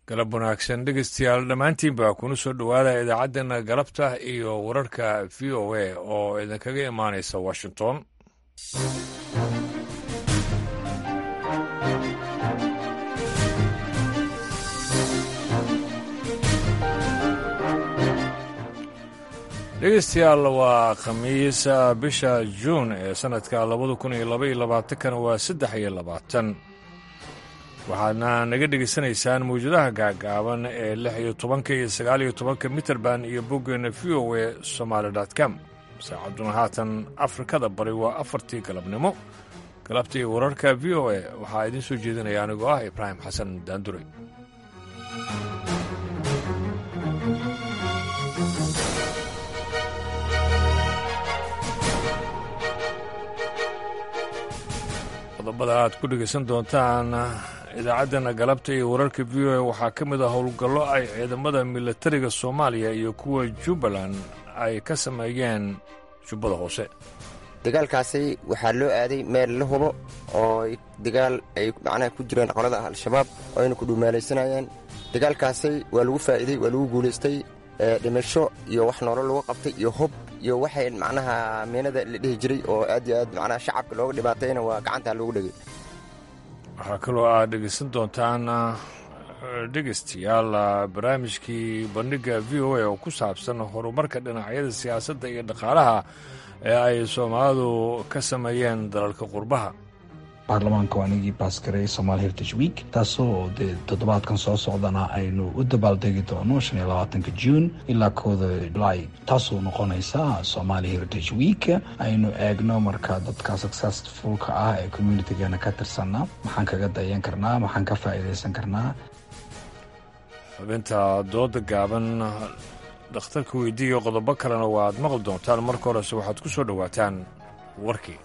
galab wanaagsan dhegeystayaal dhammaantiinba kuna soo dhowaada idaacaddeenna galabta iyo wararka v o a oo idinkaga imaanaysa washington dhegeystayaal waa khamiis bisha juun ee sannadka labada kun iyo laba iyo labaatankana waa saddex iyo labaatan waxaadna naga dhegaysanaysaan mawjadaha gaagaaban ee lix iyo tobanka iyo sagaal iyo tobanka mitrband iyo boggeena v o e somaali com saacaduna haatan afrikada bari waa afartii galabnimo galabta iyo wararka v o e waxaa idiin soo jeedinaya anigoo ah ibraahim xasan daandure qodobada aad ku dhegaysan doontaan idaacaddeenna galabta iyo wararka v o a waxaa ka mid ah howlgallo ay ciidamada milatariga soomaaliya iyo kuwa jubbaland ay ka sameeyeen jubbada hoose dagaalkaasi waxaa loo aaday meel la hubo oo dagaal ay macnaha ku jireen qolada al-shabaab oo ayna ku dhuumaalaysanayeen dagaalkaasi waa lagu faa'iidey waa lagu guulaystay dhimasho iyo wax noolo lagu qabtay iyo hub iyo waxay macnaha meenada la dhihi jiray oo aad iyo aad macnaha shacabka looga dhibaatayna waa gacantaa loogu dhegay waxaa kaloo aad dhegaysan doontaan dhegaystayaal barnaamijkii bandhigga v o a oo ku saabsan horumarka dhinacyada siyaasadda iyo dhaqaalaha ee ay soomaalidu ka sameeyeen dalalka qurbaha baarlamaanka waa anigii baasgareey somaali heritage week taasoo dee toddobaadkan soo socdana aynu u dabaaldegi doono shan iyo labaatanka juun ilaa kooda julaay taasoo noqonaysa somaali heritage week aynu eegno marka dadka successfulka ah ee communitigeena ka tirsana maxaan kaga dayan karnaa maxaan ka faa'iidaysan karnaa xubinta dooda gaaban dhakhtarka weydiiya qodobo kalena waaad maqli doontaan marka horese waxaad ku soo dhowaataan warkii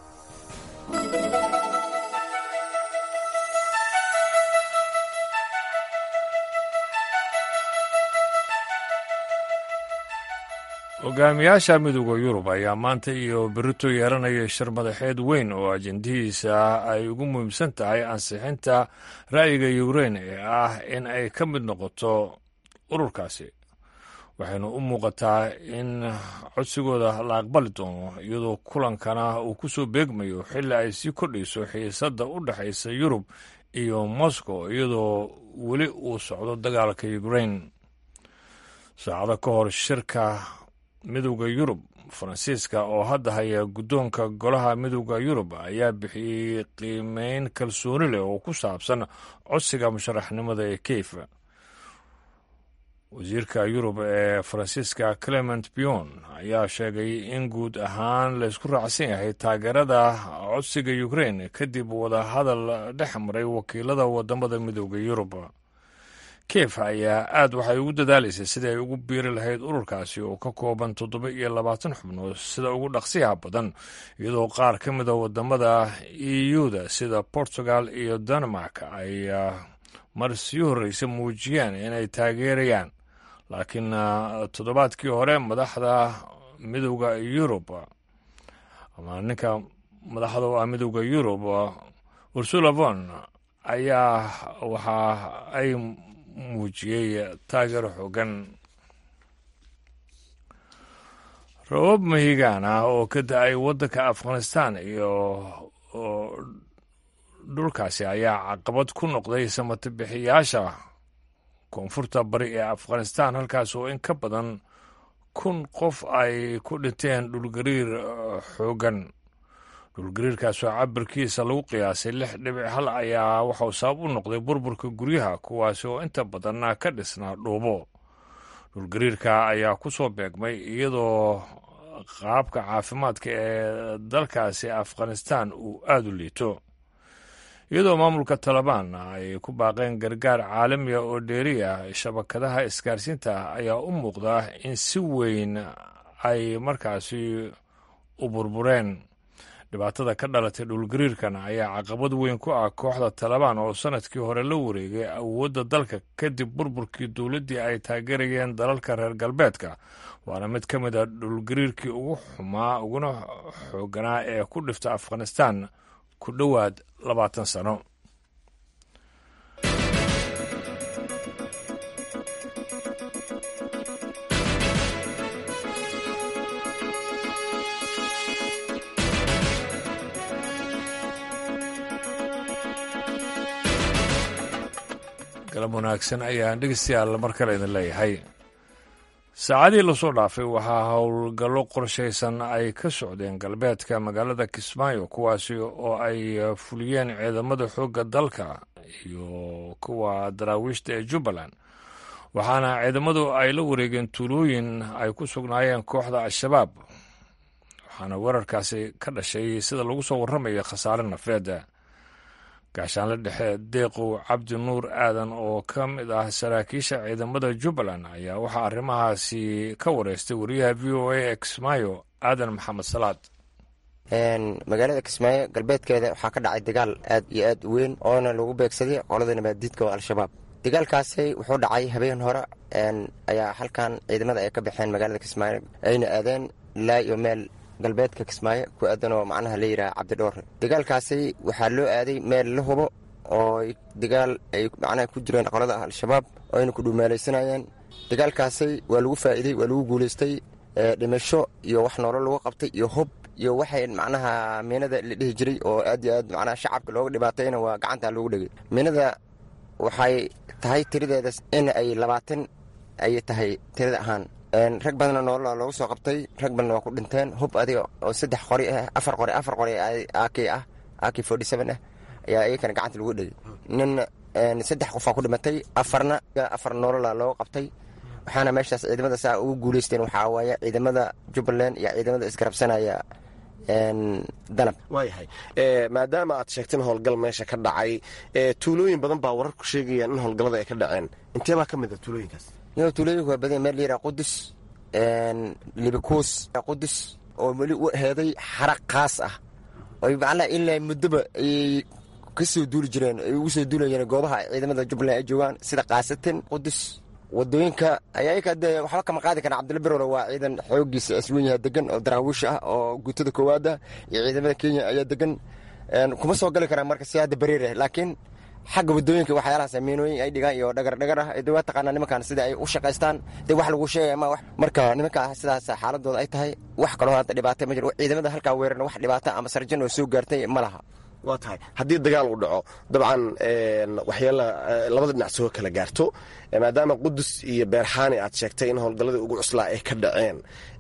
hogaamiyaasha midooda yurub ayaa maanta iyo berito yeeranaya shir madaxeed weyn oo ajendihiisa ay ugu muhiimsan tahay ansixinta ra'yiga yukrain ee ah in ay ka mid noqoto ururkaasi waxayna u muuqataa in codsigooda la aqbali doono iyadoo kulankana uu ku soo beegmayo xilli ay sii kordhayso xiisadda u dhexaysa yurub iyo moscow iyadoo weli uu socdo dagaalka yukrain saacado ka hor shirka midowda yurub faransiiska oo hadda haya guddoonka golaha midowda yurub ayaa bixiyey qiimeyn kalsooni leh oo ku saabsan codsiga musharaxnimada ee keyf wasiirka yurub ee faransiiska clement bion ayaa sheegay in guud ahaan laysku raacsan yahay taageerada codsiga ukrain kadib wadahadal dhex maray wakiilada wadamada midowda yurub kiev ayaa aad waxay ugu dadaalaysay sidii ay ugu biiri lahayd ururkaasi oo ka kooban toddoba iyo labaatan xubnood sida ugu dhaqsiyaha badan iyadoo qaar ka mida wadamada eu-da sida portugal iyo denmark ay mar sii horreysa muujiyeen inay taageerayaan laakiin toddobaadkii hore madaxda midowda yurub ama ninka madaxda u ah midowda yurub ursula von ayaa waxa ay muujiyey taageero xoogan rabab mahigaan ah oo ka da-ay waddanka afghanistan iyo dhulkaasi ayaa caqabad ku noqday samatabixiyaasha koonfurta bari ee afghanistan halkaas oo in ka badan kun qof ay ku dhinteen dhulgariir xoogan dhulgariirkaasoo cabirkiisa lagu qiyaasay lix dhibic hal ayaa waxauu sabab u noqday burburka guryaha kuwaasi oo inta badanna ka dhisnaa dhuubo dhulgariirka ayaa ku soo beegmay iyadoo qaabka caafimaadka ee dalkaasi afghanistan uu aada u liito iyadoo maamulka talabaan ay ku baaqeen gargaar caalamiga oo dheeriya shabakadaha isgaarsiinta ayaa u muuqda in si weyn ay markaasi u burbureen dhibaatada ka dhalatay dhulgariirkan ayaa caqabad weyn ku ah kooxda talabaan oo sanadkii hore la wareegay awoodda dalka kadib burburkii dowladdii ay taageerayeen dalalka reer galbeedka waana mid ka mid a dhulgariirkii ugu xumaa uguna xooganaa ee ku dhifta afghanistan ku dhowaad labaatan sano galab wanaagsan ayaan dhegeystayaal mar kale idin leeyahay saacadii lasoo dhaafay waxaa howlgallo qorshaysan ay ka socdeen galbeedka magaalada kismaayo kuwaasi oo ay fuliyeen ciidamada xoogga dalka iyo kuwa daraawiishta ee jubbaland waxaana ciidamadu ay la wareegeen tuulooyin ay ku sugnaayeen kooxda al-shabaab waxaana weerarkaasi ka dhashay sida lagu soo warramaya khasaare nafeeda gaashaanle dhexe deeqow cabdi nuur aadan oo ka mid ah saraakiisha ciidamada jubbaland ayaa waxaa arrimahaasi ka wareystay wariyaha v o a ee kismaayo aadan maxamed salaad magaalada kismaayo galbeedkeeda waxaa ka dhacay dagaal aad iyo aad u weyn oona lagu beegsaday qolada nabaaddiidka oo al-shabaab dagaalkaasi wuxuu dhacay habeen hore ayaa halkan ciidamada ay ka baxeen magaalada kismaayo ayna aadeen ilaa iyo meel galbeedka kismaayo ku aadan oo macnaha la yidhaha cabdidhoore dagaalkaasi waxaa loo aaday meel la hubo oo dagaal ay macnaha ku jireen qolada al-shabaab oo ayna ku dhuumaalaysanayeen dagaalkaasi waa lagu faa'iidey waa lagu guulaystay dhimasho iyo wax noolo lagu qabtay iyo hub iyo waxay macnaha miinada la dhihi jiray oo aad iyo aad macnaha shacabka looga dhibaatayna waa gacanta loogu dhegay miinada waxay tahay tiradeeda in ay labaatan ay tahay tirada ahaan rag badanna noolola loogu soo qabtay rag badanna waa ku dhinteen hub adiga oo saddex qori ah afar qori afar qori ak ah ak forty seven ah ayaa iyakana gacanta lagu dhegay nin saddex qofaa ku dhimatay afarna afar noolola loogu qabtay waxaana meeshaas ciidamada saa ugu guulaysteen waxaa waaye ciidamada jubbaland iyo ciidamada isgarabsanaya danab waayahay maadaama aad sheegteen howlgal meesha ka dhacay tuulooyin badan baa wararku sheegayaan in howlgallada ay ka dhaceen intee baa ka mid a tuulooyinkaas yo tuulooyinku waa badan meel layidhaha qudus libikuus qudus oo weli u heeday xara kaas ah oy macnaha ilaa muddoba ayay ka soo duuli jireen ay ugu soo duulayeen goobaha ciidamada jubbaland ay joogaan sida kaasatin qudus wadooyinka ayaa dee waxba kama qaadi karaa cabdilla birowle waa ciidan xoogiisa iswen yaha degan oo daraawiish ah oo guutada koowaad ah iyo ciidamada kenya ayaa degan kuma soo gali karaan marka si hadda bariir ah laakiin xagga wadooyinka waxyaalahaas miinooyin ay dhigaan iyo dhagar dhagar ah de waa taqaanaa nimankan sida ay u shaqaystaan dee wax lagu sheegaya ma marka nimanka sidaas xaaladooda ay tahay wax kaloo hadda dhibaata ma jiro ciidamada halkaa weerarna wax dhibaata ama sarjan oo soo gaartay ma laha waa tahay haddii dagaal uu dhaco dabcan waxyaala labada dhinac soo kala gaarto maadaama qudus iyo beerxaani aad sheegtay in howlgalladii ugu cuslaa ay ka dhaceen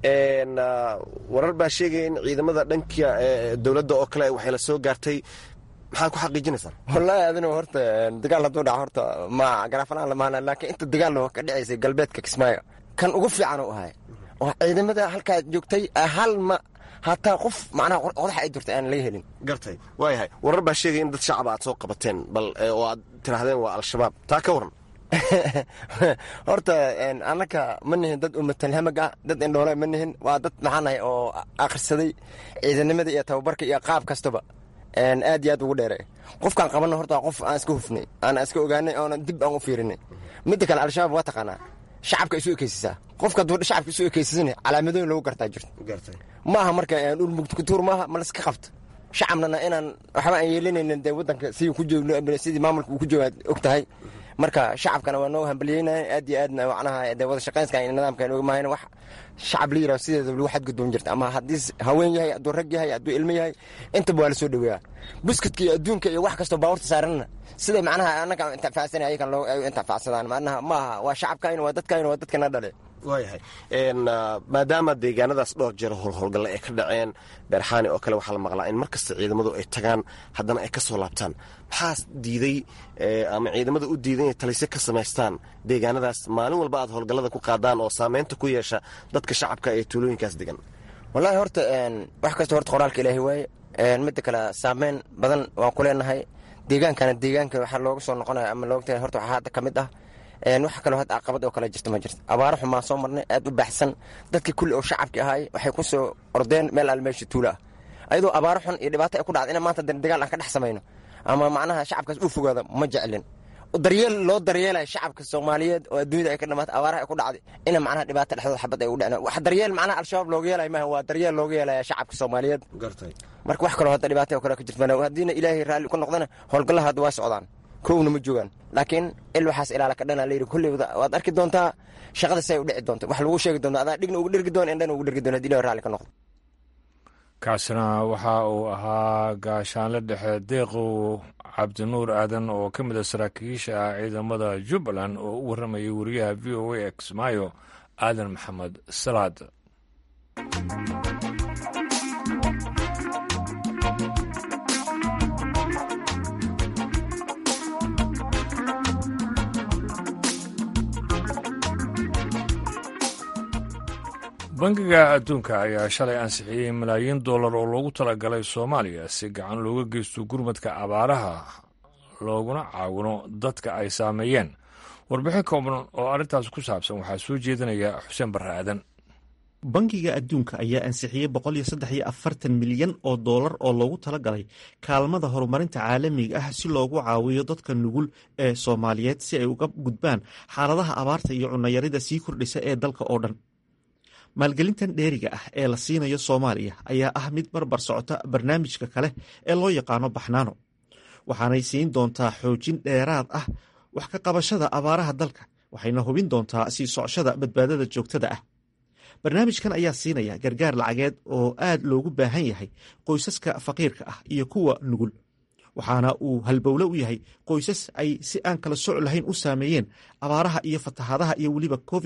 warar baa sheegaya in ciidamada dhanka dowladda oo kale waxay la soo gaartay maxaad ku xaqiijinaysaa wallaahi adina horta dagaal hadduu dhaco horta ma garaafanaan lamaana laakiin inta dagaal ka dhacaysay galbeedka kismaayo kan ugu fiican u ahay oo ciidamada halkaa joogtay hal ma hataa qof macnaha qodax ay jirta aan laga helin gartay waayahay warar baa sheegaya in dad shacaba aad soo qabateen bal oo aad tidhaahdeen waa al-shabaab taa ka waran horta annaka ma nihin dad umatalhamag ah dad indhoole ma nihin waa dad maxaanahay oo akhrisaday ciidanimada iyo tababarka iyo qaab kastaba aad iyo aad ugu dheere qofkaan qabanna horta qof aan iska hufnay aan iska ogaanay oona dib aan u fiirinay midda kale al-shabaab waa taqaanaa shacabka isu ekeysisaa qofka hadduu shacabka isu ekeysisan calaamadooyin lagu gartaa jirto ma aha marka dhul mugtukutuur maaha ma laska qabto shacabnana inaan waxba aan yeelanaynin dee waddanka sidii ku joogno sidii maamulka uu ku jooga og tahay marka shacabkana waa noo hambalyeynaya aad iyo aadna macnaha dee wada shaqaynska iyo nidaamka oga maahayn wax shacab la yiraho sideeda lagu xadgudboon jirta ama haddii haween yahay hadduu rag yahay hadduu ilmo yahay intaba waa la soo dhoweeyaa buskudka iyo adduunka iyo wax kastoo baawarta saaranna siday macnaha annaga intifacsanay ayakan loo ay u intifacsadaan macnaha ma aha waa shacabkayna waa dadkayna waa dadkana dhale waayahay maadaama deegaanadaas dhowr jeer howlhowlgalle ay ka dhaceen beerxaani oo kale waxaa la maqlaa in mar kasta ciidamadu ay tagaan haddana ay ka soo laabtaan maxaa diiday ama ciidamada u diiday inay talisyo ka samaystaan deegaanadaas maalin walba aad howlgallada ku qaadaan oo saameynta ku yeesha dadka shacabka ee tuulooyinkaas degan wallaahi horta wax kasta horta qoraalka ilaahay waaye midda kale saameyn badan waan ku leenahay deegaankana deegaanka waxaa looga soo noqonaya ama loogta horta waxaa hadda ka mid ah wax kaloo hadda caqabad oo kale jirta ma jirto abaaro xumaan soo marnay aad u baxsan dadkii kulli oo shacabki ahaay waxay ku soo ordeen meel al meesha tuula ah ayadoo abaaro xun iyo dhibaato ay ku dhacda ina maanta dagaal aan ka dhex samayno ama macnaha shacabkaas u fogaada ma jeclin daryeel loo daryeelaya shacabka soomaaliyeed oo adduunyada ay ka dhamaatay abaaraha ay ku dhacday ina macnaha dhibaato dhexdooda xabad ay u dhaceen wax daryeel macnaha al-shabaab looga yeelaya maaha waa daryeel looga yeelaya shacabka soomaaliyeed marka wax kaloo hadda dhibaato oo kale ka jirta haddiina ilaahay raalli ku noqdana howlgallaha hadda waa socdaan kowna ma joogaan laakiin il waxaas ilaala ka dhana layidhi kulley waad arki doontaa shaqada say u dhici doonta wax lagu sheegi doonta adaa dhigna ugu dhergi doon indhana ugu dhergi doon hadii ilahi raalli ka noqdo kaasina waxa uu ahaa gaashaanle dhexe deeqow cabdinuur aadan oo ka mid a saraakiisha ciidamada jubbaland oo u warramayay wariyaha v o a e kismaayo aadan maxamed salaad bangiga adduunka ayaa shalay ansixiyey malaayiin dollar oo loogu talagalay soomaaliya si gacan looga geysto gurmadka abaaraha looguna caawino dadka ay saameeyeen warbixin kooban oo arrintaas ku saabsan waxaa soo jeedinaya xuseen barre aadan bangiga adduunka ayaa ansixiyey milyan oo dollar oo loogu talagalay kaalmada horumarinta caalamiga ah si loogu caawiyo dadka nugul ee soomaaliyeed si ay uga gudbaan xaaladaha abaarta iyo cunayarida sii kordhisa ee dalka oo dhan maalgelintan dheeriga ah ee la siinayo soomaaliya ayaa ah mid barbar socota barnaamijka kale ee loo yaqaano baxnaano waxaanay siin doontaa xoojin dheeraad ah wax ka qabashada abaaraha dalka waxayna hubin doontaa sii socoshada badbaadada joogtada ah barnaamijkan ayaa siinaya gargaar lacageed oo aad loogu baahan yahay qoysaska faqiirka ah iyo kuwa nugul waxaana uu halbowle u yahay qoysas ay si aan kala soc lahayn u saameeyeen abaaraha iyo fatahaadaha iyo weliba covid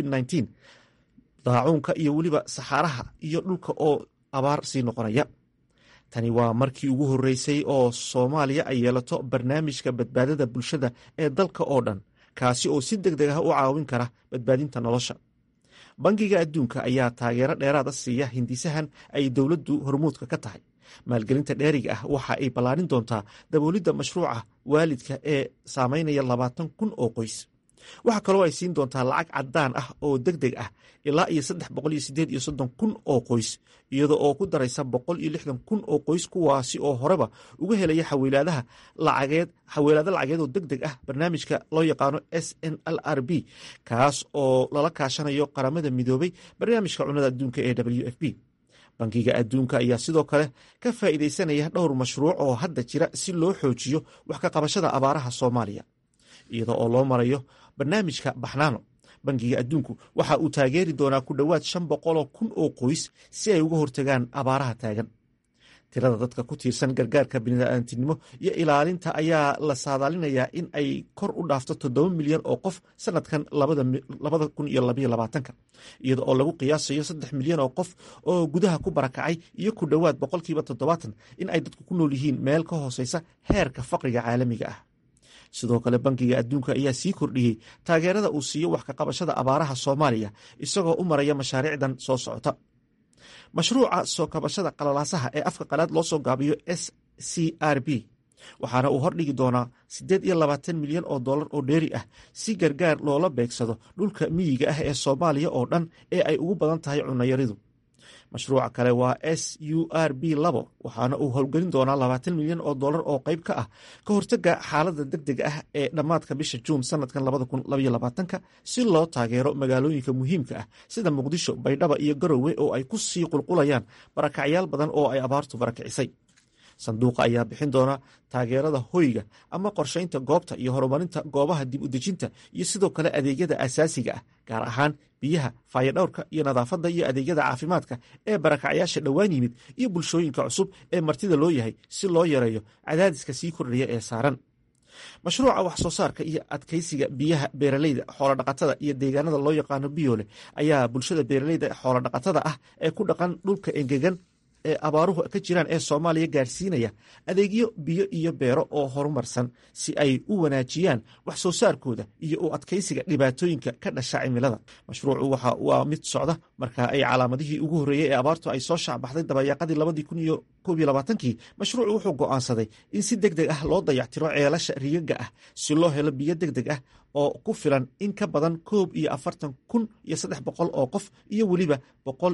daacuunka iyo weliba saxaaraha iyo dhulka oo abaar sii noqonaya tani waa markii ugu horreysay oo soomaaliya ay yeelato barnaamijka badbaadada bulshada ee dalka oo dhan kaasi oo si deg deg ah u caawin kara badbaadinta nolosha bangiga adduunka ayaa taageero dheeraada siiya hindisahan ay dowladdu hormuudka ka tahay maalgelinta dheeriga ah waxa ay ballaarin doontaa daboolidda mashruuca waalidka ee saameynaya labaatan kun oo qoys waxaa kaloo ay siin doontaa lacag caddaan ah oo deg deg ah ilaa iyo saddex boqol iyo sideed iyo soddon kun oo qoys iyada oo ku daraysa boqol iyo lixdan kun oo qoys kuwaasi oo horeba uga helaya xawilaadaha lacageed xawilaado lacageed oo deg deg ah barnaamijka loo yaqaano s n l r b kaas oo lala kaashanayo qaramada midoobay barnaamijka cunada adduunka ee w f b bankiga adduunka ayaa sidoo kale ka faa'iidaysanaya dhowr mashruuc oo hadda jira si loo xoojiyo wax ka qabashada abaaraha soomaaliya iyada oo loo marayo barnaamijka baxnaano bankiga adduunku waxa uu taageeri doonaa ku dhowaad shan boqoloo kun oo qoys si ay uga hortagaan abaaraha taagan tirada dadka ku tiirsan gargaarka bini'aadantinimo iyo ilaalinta ayaa la saadaalinayaa in ay kor u dhaafto toddoba milyan oo qof sanadkan labada kun iyo labaiyo labaatanka iyada oo lagu qiyaasayo saddex milyan oo qof oo gudaha ku barakacay iyo ku dhowaad boqolkiiba toddobaatan in ay dadku ku nool yihiin meel ka hooseysa heerka faqriga caalamiga ah sidoo kale bankiga adduunka ayaa sii kordhiyey taageerada uu siiyo wax ka qabashada abaaraha soomaaliya isagoo u maraya mashaariicdan soo socota mashruuca soo kabashada qalalaasaha ee afka qalaad loo soo gaabiyo s c r b waxaana uu hordhigi doonaa siddeed iyo labaatan milyan oo dollar oo dheeri ah si gargaar loola beegsado dhulka miyiga ah ee soomaaliya oo dhan ee ay ugu badan tahay cunayaridu mashruuca kale waa s u r b labo waxaana uu howlgelin doonaa labaatan milyan oo dollar oo qayb ka ah ka hortaga xaalada deg deg ah ee dhammaadka bisha juun sanadkan labada kun labaiyo labaatanka si loo taageero magaalooyinka muhiimka ah sida muqdisho baydhaba iyo garowe oo ay ku sii qulqulayaan barakacyaal badan oo ay abaartu barakicisay sanduuqa ayaa bixin doona taageerada hoyga ama qorshaynta goobta iyo horumarinta goobaha dib u dejinta iyo sidoo kale adeegyada asaasiga ah gaar ahaan biyaha faayadhowrka iyo nadaafadda iyo adeegyada caafimaadka ee barakacyaasha dhowaan yimid iyo bulshooyinka cusub ee martida loo yahay si loo yareeyo cadaadiska sii kordhaya ee saaran mashruuca wax soo saarka iyo adkeysiga biyaha beeraleyda xoolodhaqatada iyo deegaanada loo yaqaano biyoole ayaa bulshada beeraleyda xoolodhaqatada ah ee ku dhaqan dhulka engegan ee abaaruhu ka jiraan ee soomaaliya gaarsiinaya adeegyo biyo iyo beero oo horumarsan si ay u wanaajiyaan wax soo saarkooda iyo u adkeysiga dhibaatooyinka ka dhasha cimilada mashruucu waxa waa mid socda marka ay calaamadihii ugu horreeyey ee abaartu ay soo shaacbaxday dabayaaqadii labadii kun iyo koob iyo labaatankii mashruucu wuxuu go'aansaday in si deg deg ah loo dayactiro ceelasha rigaga ah si loo helo biyo deg deg ah oo ku filan in ka badan koob iyo afartan kun iyo saddex boqol oo qof iyo weliba boqol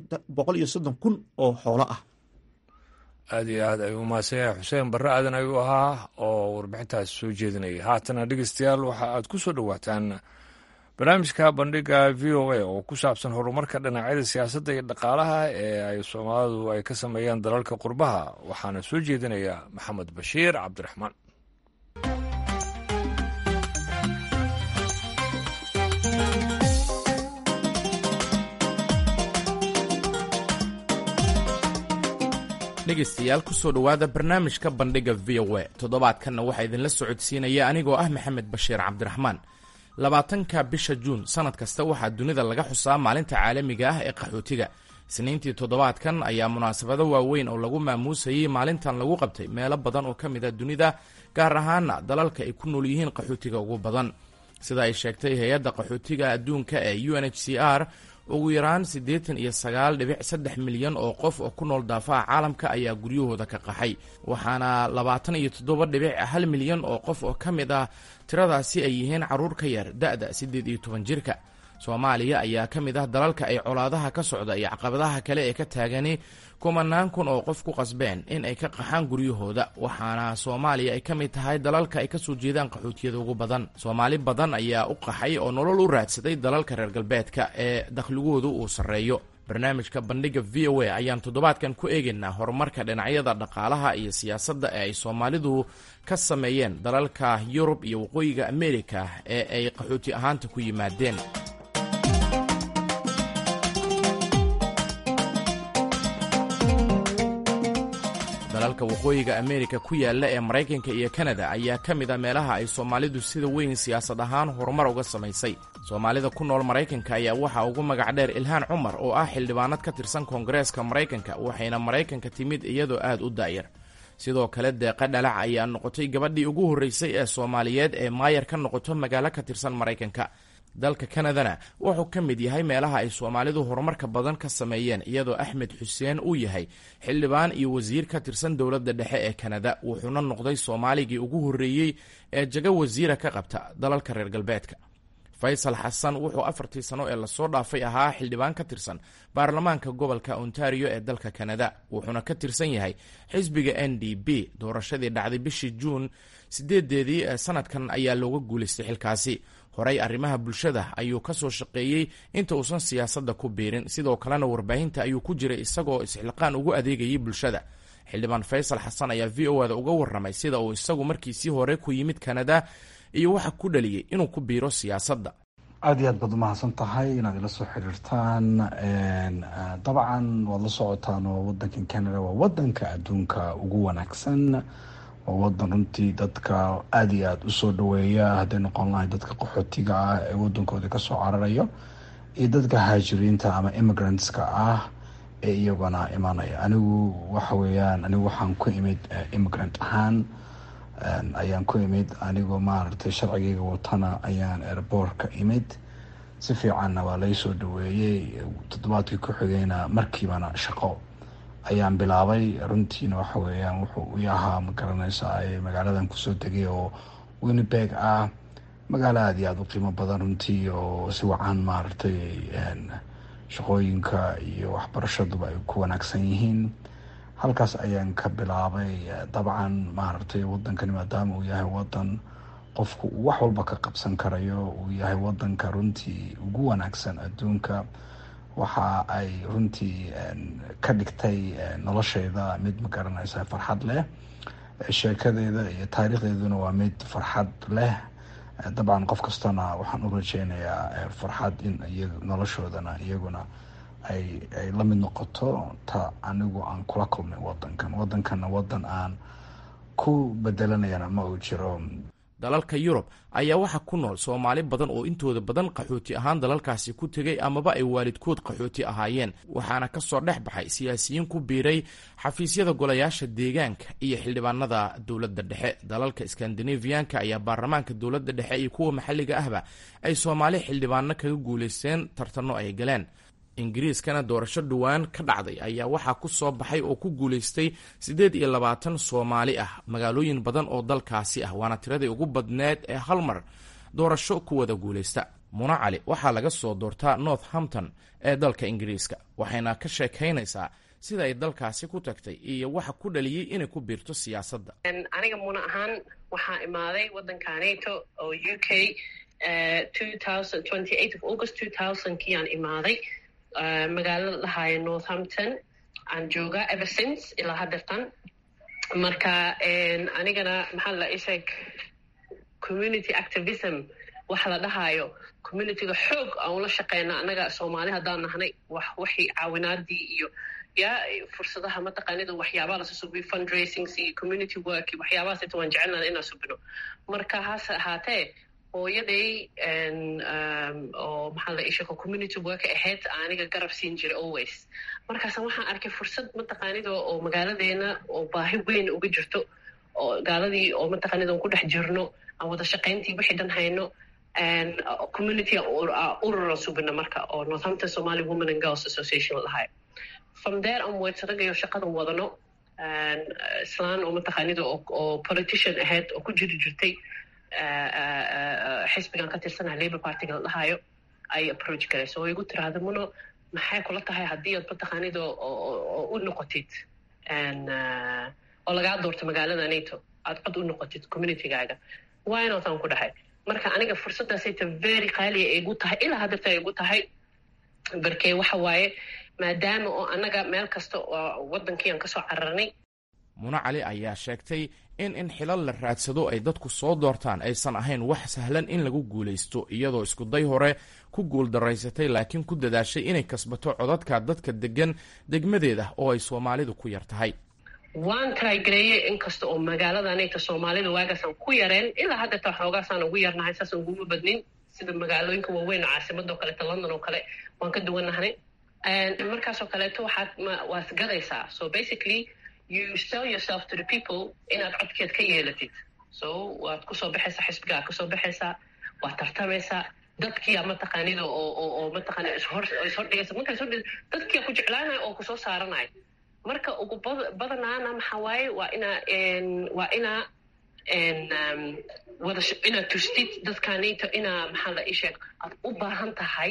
iyo soddon kun oo xoolo ah aad iyo aad ayuu umahadsan yahay xuseen barre aadan ayuu ahaa oo warbixintaas soo jeedinayay haatana dhegeystayaal waxa aad ku soo dhowaataan barnaamijka bandhiga v o a oo ku saabsan horumarka dhinacyada siyaasadda iyo dhaqaalaha ee ay soomaalidu ay ka sameeyaan dalalka qurbaha waxaana soo jeedinaya maxamed bashiir cabdiraxmaan dhegaystayaal kusoo dhowaada barnaamijka bandhiga v o a toddobaadkanna waxaa idinla socodsiinaya anigoo ah maxamed bashiir cabdiraxmaan labaatanka bisha juun sannad kasta waxaa dunida laga xusaa maalinta caalamiga ah ee qaxootiga isniintii toddobaadkan ayaa munaasabado waaweyn oo lagu maamuusayey maalintan lagu qabtay meelo badan oo ka mid a dunida gaar ahaana dalalka ay ku nool yihiin qaxootiga ugu badan sida ay sheegtay hay-adda qaxootiga adduunka ee u n h c r ugu yaraan siddeetan iyo sagaal dhibic saddex milyan oo qof oo ku nool daafaha caalamka ayaa guryahooda ka qaxay waxaana labaatan iyo toddoba dhibic hal milyan oo qof oo ka mid ah tiradaasi ay yihiin carruur ka yar da-da siddeed iyo toban jirka soomaaliya ayaa ka mid ah dalalka ay colaadaha ka socda iyo caqabadaha kale ee ka taagani kumanaan kun oo qof ku qasbeen in ay ka qaxaan guryahooda waxaana soomaaliya ay ka mid tahay dalalka ay kasoo jeedaan qaxootiyada ugu badan soomaali badan ayaa u qaxay oo nolol u raadsaday dalalka reer galbeedka ee dakhligoodu uu sarreeyo barnaamijka bandhiga v o a ayaan toddobaadkan ku eegaynaa horumarka dhinacyada dhaqaalaha iyo siyaasadda ee ay soomaalidu ka sameeyeen dalalka yurub iyo waqooyiga amerika ee ay qaxooti ahaanta ku yimaadeen dalalka waqooyiga amerika ku yaalla ee maraykanka iyo kanada ayaa ka mid a meelaha ay soomaalidu sida weyn siyaasad ahaan horumar uga samaysay soomaalida ku nool maraykanka ayaa waxaa ugu magac dheer ilhaan cumar oo ah xildhibaanad ka tirsan koongareeska maraykanka waxayna maraykanka timid iyadoo aad u daayar sidoo kale deeqa dhalac ayaa noqotay gabadhii ugu horreysay ee soomaaliyeed ee maayar ka noqoto magaalo ka tirsan maraykanka dalka kanadana wuxuu ka mid yahay meelaha ay soomaalidu horumarka badan ka sameeyeen iyadoo axmed xuseen uu yahay xildhibaan iyo wasiir ka tirsan dowladda dhexe ee kanada wuxuuna noqday soomaaligii ugu horreeyey ee jago wasiira ka qabta dalalka reer galbeedka faysal xasan wuxuu afartii sano ee lasoo dhaafay ahaa xildhibaan ka tirsan baarlamaanka gobolka ontario ee dalka kanada wuxuuna ka tirsan yahay xisbiga n d b doorashadii dhacday bishii juun sideedeedii ee sanadkan ayaa looga guulaystay xilkaasi horey arrimaha bulshada ayuu ka soo shaqeeyey inta uusan siyaasadda ku biirin sidoo kalena warbaahinta ayuu ku jiray isagoo isxilqaan ugu adeegayay bulshada xildhibaan faysal xasan ayaa v o ada uga warramay sida uu isagu markiisii hore ku yimid kanada iyo waxa ku dhaliyey inuu ku biiro siyaasadda aada iyo aad baad umahadsan tahay inaad ila soo xiriirtaan dabcan waad la socotaan oo wadankan canada waa wadanka adduunka ugu wanaagsan waa wadan runtii dadka aada iyo aada usoo dhaweeya hadday noqon lahay dadka qaxootiga ah ee wadankooda kasoo cararayo iyo dadka haajiriinta ama immigrantska ah ee iyaguna imanaya anigu waxa weeyaan anigu waxaan ku imid immigrant ahaan ayaan ku imid anigoo maaragtay sharcigayga watana ayaan airboortka imid si fiicanna waa laysoo dhaweeyey toddobaadkii ku xigayna markiibana shaqo ayaan bilaabay runtiina waxa weeyaan wuxuu i ahaa ma garanaysa magaaladan kusoo degay oo winnibeg ah magaalo aada iyo aada u qiimo badan runtii oo si wacan maaragtay shaqooyinka iyo waxbarashaduba ay ku wanaagsan yihiin halkaas ayaan ka bilaabay dabcan maaragtay wadankani maadaama uu yahay wadan qofku uu wax walba ka qabsan karayo uu yahay wadanka runtii ugu wanaagsan adduunka waxa ay runtii ka dhigtay nolosheyda mid ma garanaysa farxad leh sheekadeeda iyo taariikhdeeduna waa mid farxad leh dabcan qof kastana waxaan u rajeynayaa farxad in noloshoodana iyaguna ay ay la mid noqoto ta anigu aan kula kulmay wadankan wadankanna wadan aan ku bedelanayana ma uu jiro dalalka yurub ayaa waxaa ku nool soomaali badan oo intooda badan qaxooti ahaan dalalkaasi ku tegay amaba ay waalidkood qaxooti ahaayeen waxaana ka soo dhex baxay siyaasiyiin ku biiray xafiisyada golayaasha deegaanka iyo xildhibaanada dowladda dhexe dalalka skandinafiyanka ayaa baarlamaanka dowladda dhexe iyo kuwa maxalliga ahba ay soomaali xildhibaano kaga guulaysteen tartanno ay galeen ingiriiskana doorasho dhowaan ka dhacday ayaa waxaa ku soo baxay oo ku guulaystay siddeed iyo labaatan soomaali ah magaalooyin badan oo dalkaasi ah waana tiradii ugu badneed ee hal mar doorasho ku wada guulaysta muna cali waxaa laga soo doortaa northampton ee dalka ingiriiska waxayna ka sheekaynaysaa sida ay dalkaasi ku tagtay iyo waxa ku dhaliyey inay ku biirto siyaasadda aniga muna ahaan waxaa imaaday wadanka nato oo u k august kiaan imaaday magaalo la dhahaayo northampton aan joogaa eversince ilaa haddeertan marka anigana maxaa la isheeg community activism waxa la dhahaayo communityga xoog aan ula shaqeyna annaga soomaali haddaan nahnay wax waxii caawinaadii iyo ya fursadaha mataqaanida waxyaabaha lasa subiyo fundraisings iyo community work iyo waxyaabahaas inta waan jecelnana inaan subino marka hase ahaatee hooyaday oo maxaa la ishako community work ahayd aniga garab siin jiray always markaasa waxaan arkay fursad mataqaanida oo magaaladeena oo baahi weyn uga jirto oo gaaladii oo mataqaanida aan ku dhex jirno aan wada shaqayntii wixii dhan hayno community ururan subina marka oo northampton somali women and girls association lahay from there onwards ragayo shaqadan wadano islaan oo mataqaanida oo politician ahayd oo ku jiri jirtay xisbigan ka tirsanaha labour partyga la dhahayo ay approach garayso oo igu tiraahda muno maxay kula tahay haddii aad mataqaanida oo u noqotid oo lagaa doorto magaalada nato aad cod u noqotid communitygaaga waa inaataan ku dhahay marka aniga fursaddaasayta very qaaliya ay igu tahay ilaa haddeerta ay igu tahay barkee waxa waaye maadaama oo annaga meel kasta oo waddankii aan kasoo cararnay mune cali ayaa sheegtay in in xilal la raadsado ay dadku soo doortaan aysan ahayn wax sahlan in lagu guulaysto iyadoo iskuday hore ku guuldaraysatay laakiin ku dadaashay inay kasbato codadka dadka degan degmadeeda oo ay soomaalidu ku yar tahay waan trygareeyey inkasta oo magaaladanayta soomaalida waagaasaan ku yareen ilaa haddeeta xoogaasaan ugu yarnahay saasaan uguma badnin sida magaalooyinka waaweyn oo caasimada oo kaleeto london oo kale waan ka duwannahay markaasoo kaleeto waxaad waad gadaysaa so basically you sell yourself to the people inaad codkeed ka yeelatid so waad kusoo baxaysaa xisbigaa kasoo baxaysaa waad tartamaysaa dadkiia mataqaanida oo mataqaanida ishordhigaysa markaa ishordhig dadkiia ku jeclaanaya oo kusoo saaranaya marka ugu badanaana maxaa waaye waa inaa waa inaa wada inaad tustid dadkaanito inaa maxaa la isheeg aad u baahan tahay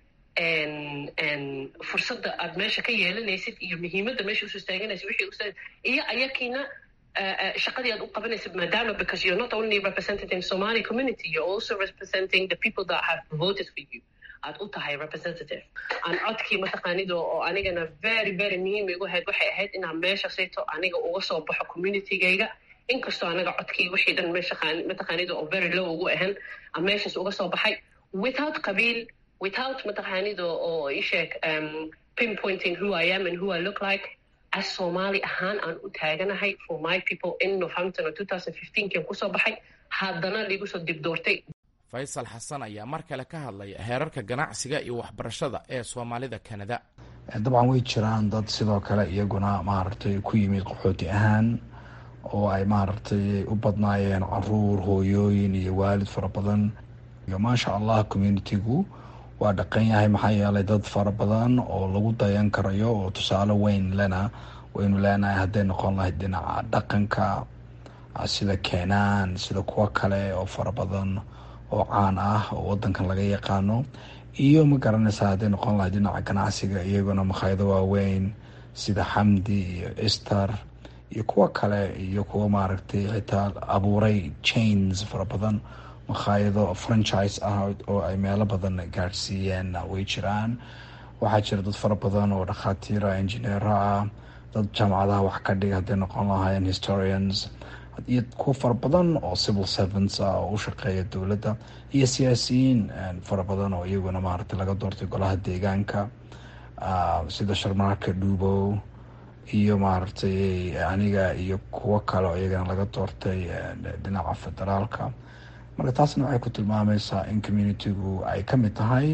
fursadda aad meesha ka yeelanaysid iyo muhiimadda meesha usoo istaaganaysid wixii usta iyo ayakiina shaqadii aad u qabanaysid maadaama because you're not only representing Somali community you're also representing the people that have voted for you aad u tahay representative aan codkii mataqaanida oo anigana very very muhiim igu ahayd waxay ahayd inaan meesha sayto aniga uga soo baxo communitygayga inkastoo anaga codkii wixii dhan meesha mataqaanida oo very low ugu ahan aan meeshaas uga soo baxay without qabiil without mataqaanida oo isheeg pinpointing who I am and who I look like as Somali ahaan aan u taaganahay for my people in Northampton oo 2015kan kusoo baxay haddana liigu soo dibdoortay faysal xasan ayaa mar kale ka hadlaya heerarka ganacsiga iyo waxbarashada ee soomaalida kanada dabcan way jiraan dad sidoo kale iyaguna maaragtay ku yimid qaxooti ahaan oo ay maaragtay u badnaayeen caruur hooyooyin iyo waalid fara badan iyo maasha allah communitigu waa dhaqan yahay maxaa yeelay dad fara badan oo lagu dayan karayo oo tusaale weyn lena waynu leenahay hadday noqon lahayd dhinaca dhaqanka sida keenaan sida kuwo kale oo fara badan oo caan ah oo wadankan laga yaqaano iyo ma garanaysaa hadday noqon lahayd dhinaca ganacsiga iyaguna makhaayado waaweyn sida xamdi iyo ester iyo kuwo kale iyo kuwo maaragtay xitaa abuuray chains fara badan makhaayado franchise ah oo ay meelo badan gaadhsiiyeen way jiraan waxaa jira dad fara badan oo dhakhaatiira engineera ah dad jaamacadaha wax ka dhiga hadday noqon lahaayeen historians iyo kuwo fara badan oo civil servants ah oo u shaqeeya dowladda iyo siyaasiyiin fara badan oo iyaguna maaragtay laga doortay golaha deegaanka sida sharmaarka dhuubow iyo maaragtay aniga iyo kuwo kale oo iyagana laga doortay dhinaca federaalka marka taasna waxay ku tilmaamaysaa in communitigu ay ka mid tahay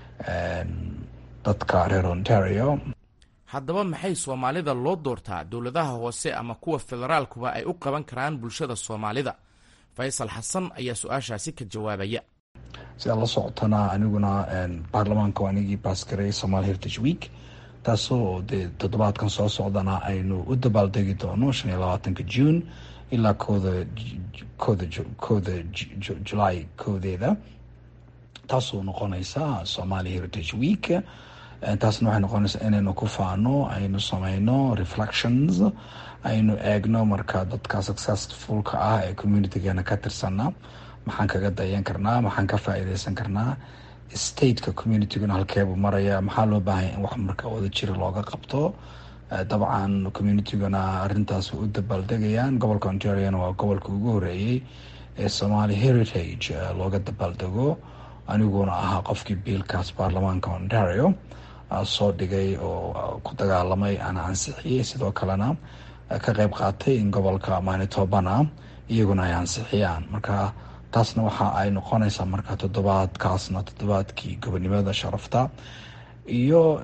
dadka reer ontario haddaba maxay soomaalida loo doortaa dowladaha hoose ama kuwa federaalkuba ay u qaban karaan bulshada soomaalida faysal xasan ayaa su-aashaasi ka jawaabaya sidaa la socotana aniguna baarlamaanka anigii baasgaray somaali heritage week taasoo dee toddobaadkan soo socdana aynu u dabaaldegi doono shan iyo labaatanka june ilaa kooda kooda kooda julaay koodeeda taasoo noqonaysa somaali heritage week taasna waxay noqonaysaa inaynu ku faano aynu sameyno reflections aynu eegno marka dadka successfulka ah ee communitygeena ka tirsana maxaan kaga dayan karnaa maxaan ka faa-iideysan karnaa stateka communityguna halkeebuu maraya maxaa loo baahanya in wax marka wada jira looga qabto dabcan communityguna arintaas way u dabaaldegayaan gobolka ontariona waa gobolka ugu horeeyey ee somaali heritage looga dabaaldego aniguna ahaa qofkii biilkaas baarlamaanka ontario soo dhigay oo ku dagaalamay ana ansixiyey sidoo kalena ka qeyb qaatay in gobolka manitobana iyaguna ay ansixiyaan marka taasna waxa ay noqonaysaa marka toddobaadkaasna toddobaadkii gobonimada sharafta iyo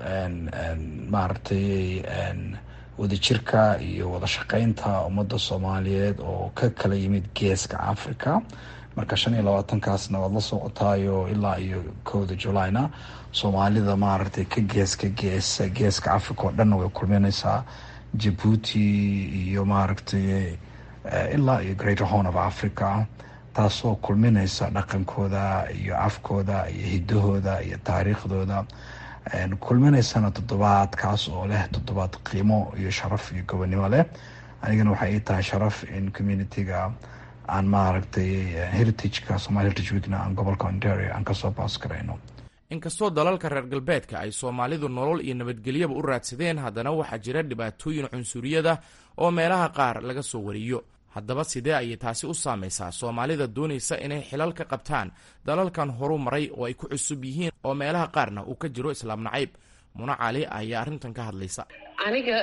maaragtay wadajirka iyo wada shaqeynta ummadda soomaaliyeed oo ka kala yimid geeska africa marka shan iyo labaatankaasna waad la socotaayo ilaa iyo kowda julayna soomaalida maaragtay ka gees ka gees geeska africa oo dhanna way kulmineysaa jabuuti iyo maaragtay ilaa iyo greater horn of africa taasoo kulmineysa dhaqankooda iyo afkooda iyo hidahooda iyo taariikhdooda kulminaysana toddobaadkaas oo leh toddobaad qiimo iyo sharaf iyo gobonimo leh anigana waxay ii tahay sharaf in communitiga aan maaragtay heritageka somaali heritage weekna aan gobolka ontario aan kasoo baas garayno inkastoo dalalka reer galbeedka ay soomaalidu nolol iyo nabadgelyaba u raadsadeen haddana waxaa jira dhibaatooyin cunsuriyada oo meelaha qaar laga soo wariyo haddaba sidee ayay taasi u saamaysaa soomaalida doonaysa inay xilal ka qabtaan dalalkan horu maray oo ay ku cusub yihiin oo meelaha qaarna uu ka jiro islaam nacayb muna cali ayaa arrintan ka hadlaysa aniga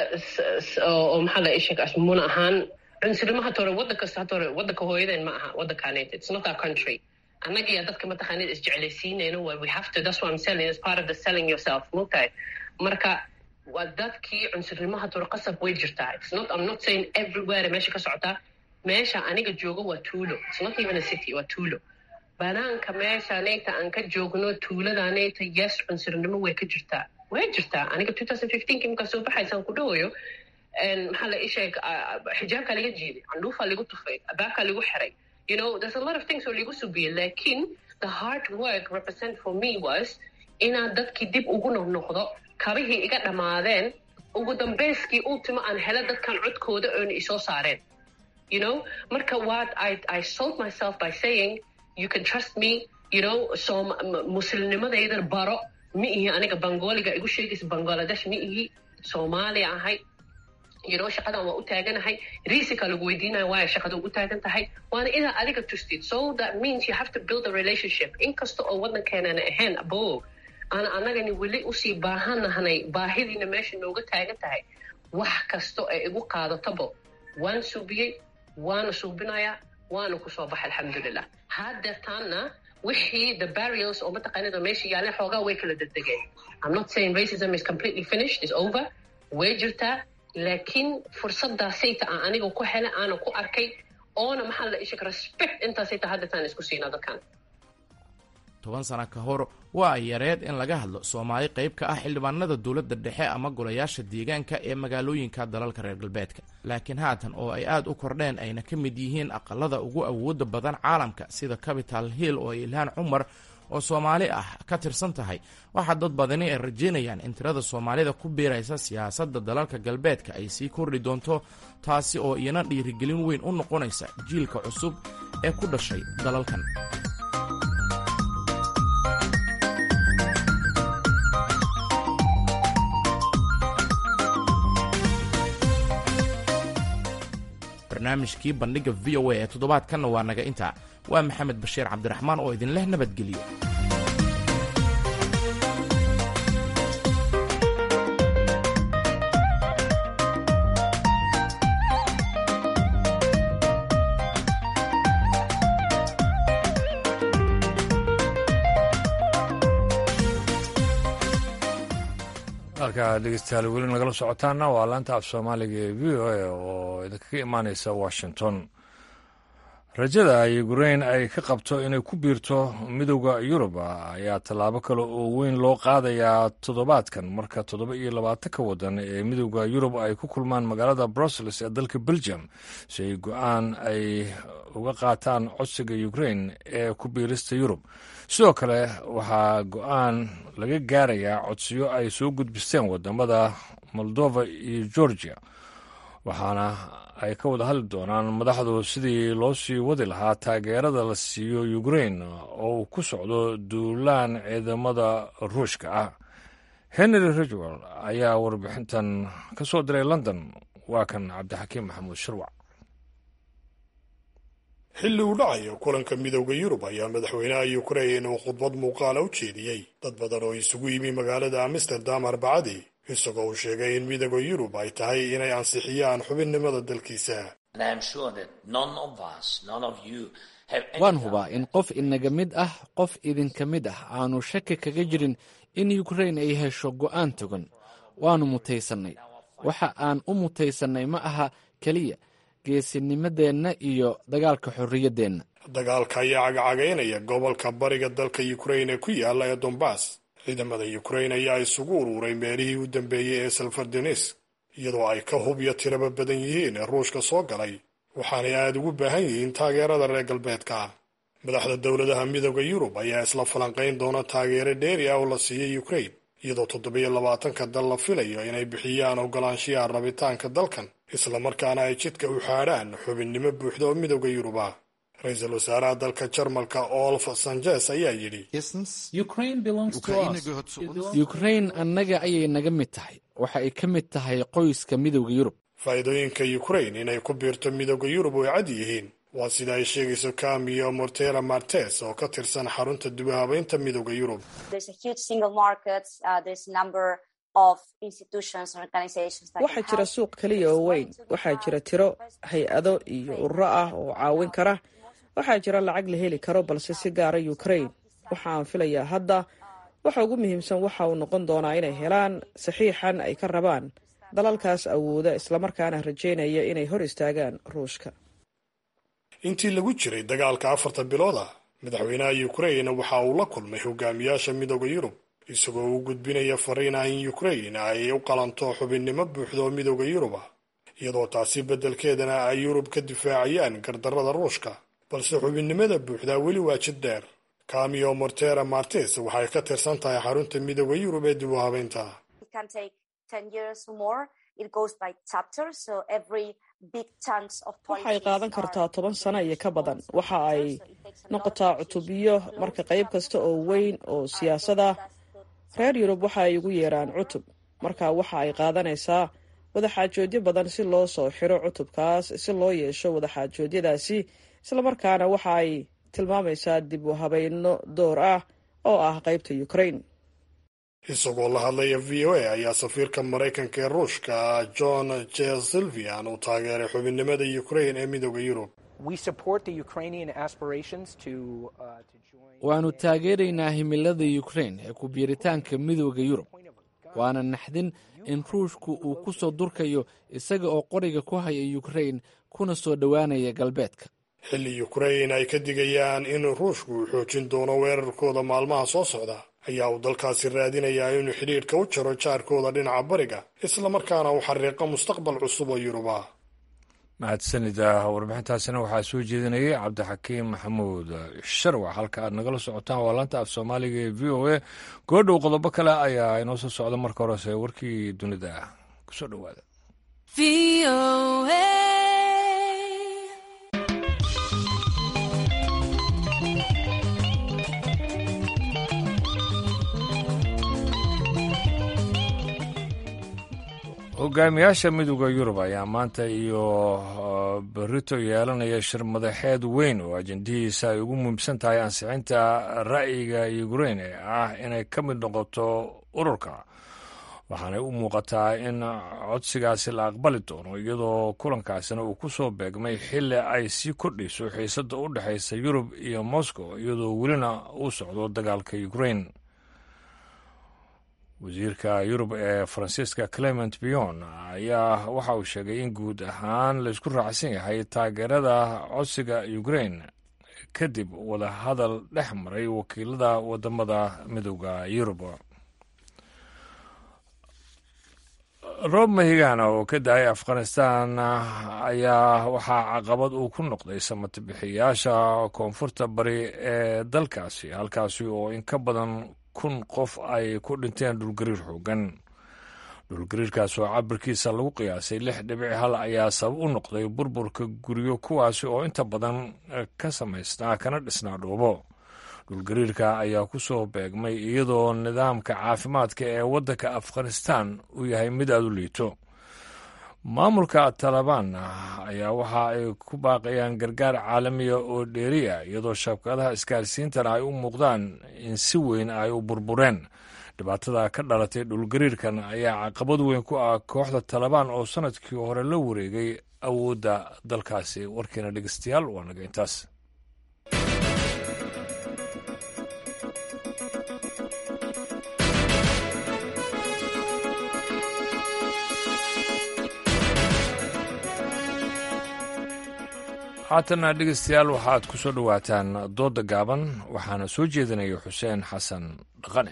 oo maxaa la isheg muna ahaan cunsurnimo hata hore waddan kasta hata hore waddanka hooyadeen ma aha waddankaaned it's not our country annaga iyo dadka mataqaanid isjeclaysiinayno waa we have to that's what I'm selling as part of the selling yourself mogtahay marka waa dadkii cunsurnimo hata hore qasab way jirtaa it's not I'm not saying everywhere meesha ka socotaa meesha aniga joogo waa tuulo it's not even a city waa tuulo banaanka meesha neyta aan ka joogno tuulada neyta yes cunsurnimo way ka jirtaa way jirtaa aniga two thousand fifteenki markaa soo baxaysaan ku dhawayo maxaa la isheeg xijaabkaa laga jiiday candhuufaa lagu tufay abaabkaa lagu xiray you know there's a lot of things oo lagu subiyey lakin the hard work represent for me was inaad dadkii dib ugu noqnoqdo kabihii iga dhammaadeen ugu dambeyskii ultima aan helo dadkan codkooda oona isoo saareen you know marka what I, I sold myself by saying you can trust me you know so muslimnimadaydan baro ma ihi aniga bangoliga igu sheegaysa bangladesh ma ihi soomaaliya ahay you know shaqadan waa u taaganahay risika lagu weydiinaya waaya shaqada ugu taagan tahay waana inaad adiga tustid so that means you have to build a relationship inkasta oo waddankeenana ahayn abo ana anagani weli usii baahanahnay baahidiina meesha nooga taagan tahay wax kasta ee igu qaadatabo waan suubiyey waana suubinayaa waana kusoo baxay alxamdulilah haddeertaanna wixii the barriers oo mataqaanida meesha yaaleen xoogaa way kala degdegeen i'm not saying racism is completely finished is over way jirtaa laakiin fursadaasayta aan aniga ku helay aanan ku arkay oona maxaa la isheg respect intaasayta haddeertaan isku siinaa dadkan toban sana ka hor waa ay yareed in laga hadlo soomaali qayb ka ah xildhibaanada dowladda dhexe ama golayaasha deegaanka ee magaalooyinka dalalka reer galbeedka laakiin haatan oo ay aad u kordheen ayna ka mid yihiin aqalada ugu awooda badan caalamka sida capital hill oo ilhaan cumar oo soomaali ah ka tirsan tahay waxaa dad badani ay rajeynayaan in tirada soomaalida ku biiraysa siyaasadda dalalka galbeedka ay sii kordhi doonto taasi oo iyana dhiirigelin weyn u noqonaysa jiilka cusub ee ku dhashay dalalkan barnaamijkii bandhigga v o a ee toddobaadkanna waa naga intaa waa maxamed bashiir cabdiraxmaan oo idinleh nabadgeliyo halkaa dhegeystayaal weli nagala socotaana waa laanta af soomaaliga ee v o a oo idinkaga imaaneysa washington rajada ukrain ay ka qabto inay ku biirto midowda yurub ayaa tallaabo kale oo weyn loo qaadayaa toddobaadkan marka toddoba iyo labaatanka waddan ee midowda yurub ay ku kulmaan magaalada brussels ee dalka belgium si ay go-aan ay uga qaataan codsiga ukrain ee ku biirista yurub sidoo kale waxaa go-aan laga gaarayaa codsiyo ay soo gudbisteen wadamada moldova iyo georgia waxaana ay ka wada hadli doonaan madaxdu sidii loo sii wadi lahaa taageerada la siiyo ukrain oo uu ku socdo duulaan ciidamada ruushka ah henry ridgwell ayaa warbixintan ka soo diray london waa kan cabdixakiim maxamuud shirwac xilli uu dhacayo kulanka midowda yurub ayaa madaxweynaha yukrain uu khudbad muuqaala u jeediyey dad badan oo isugu yimi magaalada amsterdam arbacadii isagoo uu sheegay in midowda yurub ay tahay inay ansixiyaan xubinnimada dalkiisa waan hubaa in qof inaga mid ah qof idinka mid ah aanu shaki kaga jirin in yukrain ay hesho go'aan togan waannu mutaysannay waxa aan u mutaysannay ma aha keliya geesinimadeenna iyo dagaalka xorriyaddeenna dagaalka ayaa cagacagaynaya gobolka bariga dalka yukrain ee ku yaala ee dombas ciidamada yukrain ayaa isugu uruuray meelihii u dambeeyey ee salfardenes iyadoo ay ka hub iyo tiraba badan yihiin ee ruushka soo galay waxaanay aada ugu baahan yihiin taageerada reer galbeedka madaxda dowladaha midooda yurub ayaa isla falanqayn doona taageero dheeri ah oo la siiyey yukrain iyadoo toddobiyo labaatanka dal la filayo inay bixiyaan ogolaanshiyaha rabitaanka dalkan islamarkaana ay jidka u xaadhaan xubinnimo buuxda oo midooda yurub ah ra-iisul wasaaraha dalka jarmalka olf sanjes ayaa yidhi yukrain annaga ayay naga mid tahay waxa ay ka mid tahay qoyska midowda yurub faa'iidooyinka yukrain inay ku biirto midooda yurub way cad yihiin waa sida ay sheegayso kamiyo mortera martes oo ka tirsan xarunta dubahabeynta midooda yurub waxaa jira suuq keliya oo weyn waxaa jira tiro hay-ado iyo ururo ah oo caawin kara waxaa jira lacag la heli karo balse si gaara ukrain waxa aan filayaa hadda waxa ugu muhiimsan waxa uu noqon doonaa inay helaan saxiixan ay ka rabaan dalalkaas awooda islamarkaana rajaynaya inay hor istaagaan ruushka intii lagu jiray dagaalka afarta bilooda madaxweynaha yukrain waxa uu la kulmay hogaamiyaasha midooda yurub isagoo u gudbinaya fariin ah in yukrain ay u qalanto xubinnimo buuxda oo midooda yurub ah iyadoo taasi beddelkeedana ay yurub ka difaacayaan gardarrada ruushka balse xubinnimada buuxdaa weli waa jid dheer kamiyo mortera martes waxay ka tirsan tahay xarunta midooda yurub ee dib u habeynta waxay qaadan kartaa toban sano iyo ka badan waxa ay noqotaa cutubyo marka qayb kasta oo weyn oo siyaasada reer yurub waxa ay ugu yeeraan cutub marka waxa ay qaadanaysaa wadaxaajoodyo badan si loo soo xiro cutubkaas si loo yeesho wadaxaajoodyadaasi islamarkaana waxa ay tilmaamaysaa dib u habayno door ah oo ah qaybta ukrain isagoo la hadlaya v o a ayaa safiirka maraykanka ee ruushka john jesilvian uu taageeray xubinnimada ukrain ee midooda yurub waannu taageeraynaa himilada yukrain ee ku biiritaanka midooda yurub waana naxdin in ruushku uu ku soo durkayo isaga oo qoriga ku haya yukrain kuna soo dhowaanaya galbeedka xilli yukrain ay ka digayaan in ruushku uu xoojin doono weerarkooda maalmaha soo socda ayaa uu dalkaasi raadinayaa inuu xidhiidhka u jaro jaarkooda dhinaca bariga islamarkaana uu xariiqo mustaqbal cusub oo yurub ah mahadsanida warbixintaasina waxaa soo jeedinayay cabdixakiim maxamuud sharwac halka aad nagala socotaan waa laanta af soomaaliga ee v o a goodhow qodobo kale ayaa inoo soo socda marka horese warkii dunida ah kusoo dhowaada hogaamiyaasha midooda yurub ayaa maanta iyo berito yeelanaya shir madaxeed weyn oo ajendihiisa ay ugu muhiimsan tahay ansixinta ra'yiga ukrain ee ah inay ka mid noqoto ururka waxaanay u muuqataa in codsigaasi la aqbali doono iyadoo kulankaasina uu ku soo beegmay xilli ay sii kordhayso xiisadda u dhexaysa yurub iyo moscow iyadoo welina uu socdo dagaalka ukrain wasiirka yurub ee faransiiska clement bion ayaa waxa uu sheegay in guud ahaan laysku raacsan yahay taageerada codsiga ukrain kadib wadahadal dhex maray wakiilada wadamada midooda yurub roob mahigaana oo ka dahay afghanistan ayaa waxaa caqabad uu ku noqday samatabixiyaasha koonfurta bari ee dalkaasi halkaasi oo in ka badan kun qof ay ku dhinteen dhulgariir xoogan dhulgariirkaas oo cabirkiisa lagu qiyaasay lix dhibic hal ayaa sabab u noqday burburka guryo kuwaasi oo inta badan ka samaysnaa kana dhisnaa dhuubo dhulgariirka ayaa ku soo beegmay iyadoo nidaamka caafimaadka ee waddanka afghanistan uu yahay mid aada u liito maamulka talabaan ayaa waxa ay ku baaqayaan gargaar caalamiya oo dheeriya iyadoo shabkadaha isgaarsiintana ay u muuqdaan in si weyn ay u burbureen dhibaatada ka dhalatay dhulgariirkan ayaa caqabad weyn ku ah kooxda talabaan oo sanadkii hore la wareegay awoodda dalkaasi warkiina dhegeystayaal waa naga intaas haatana dhegeystayaal waxaad ku soo dhowaataan doodda gaaban waxaana soo jeedinaya xuseen xasan dhaqane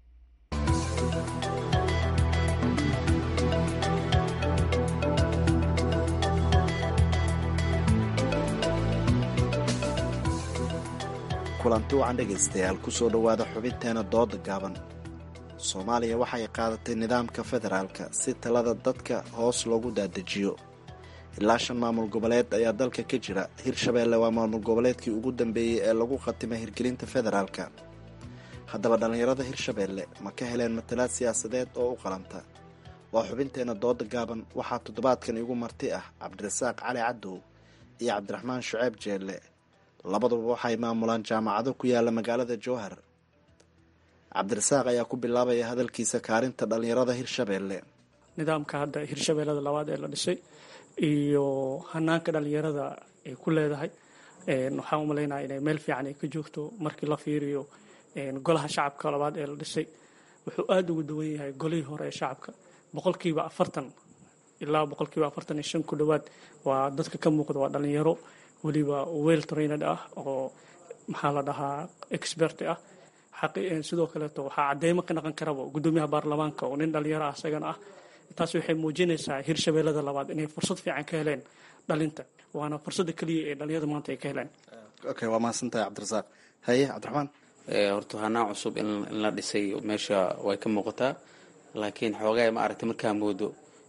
kulanti wacan dhegaystayaal kusoo dhowaada xubinteena dooda gaaban soomaaliya waxay qaadatay nidaamka federaalka si talada dadka hoos loogu daadejiyo ilaa shan maamul goboleed ayaa dalka ka jira hirshabeelle waa maamul goboleedkii ugu dambeeyey ee lagu khatimay hirgelinta federaalka haddaba dhallinyarada hirshabeelle ma ka heleen matalaad siyaasadeed oo u qalanta waa xubinteena dooda gaaban waxaa toddobaadkan igu marti ah cabdirasaaq cali cadow iyo cabdiraxmaan shuceeb jeelle labaduba waxay maamulaan jaamacado ku yaala magaalada jowhar cabdirasaaq ayaa ku bilaabaya hadalkiisa kaarinta dhallinyarada hirshabeelle nidaamka hadda hirshabeellada labaad ee la dhisay iyo hanaanka dhalinyarada ay ku leedahay waxaan u malaynaya inay meel fiican ay ka joogto markii la fiiriyo golaha shacabka labaad ee la dhisay wuxuu aada ugu duwan yahay golihii hore ee shacabka boqolkiiba afartan ilaa boqolkiiba afartan iyo shan ku dhowaad waa dadka ka muuqda waa dhalinyaro weliba well trained ah oo maxaa la dhahaa expert ah sidoo kaleeto waxaa cadeymo ka dhaqan karaba gudoomiyaha baarlamaanka oo nin dhalinyaro ah isagana ah taas waxay muujinaysaa hirshabeellada labaad inay fursad fiican ka heleen dhalinta waana fursadda keliya ee dhalinyarada maanta ay ka heleen okay waa mahadsantahay cabdirasaaq haye cabdiraxmaan horta hanaan cusub in la dhisay meesha way ka muuqataa laakiin xoogaa ma aragtay markaa moodo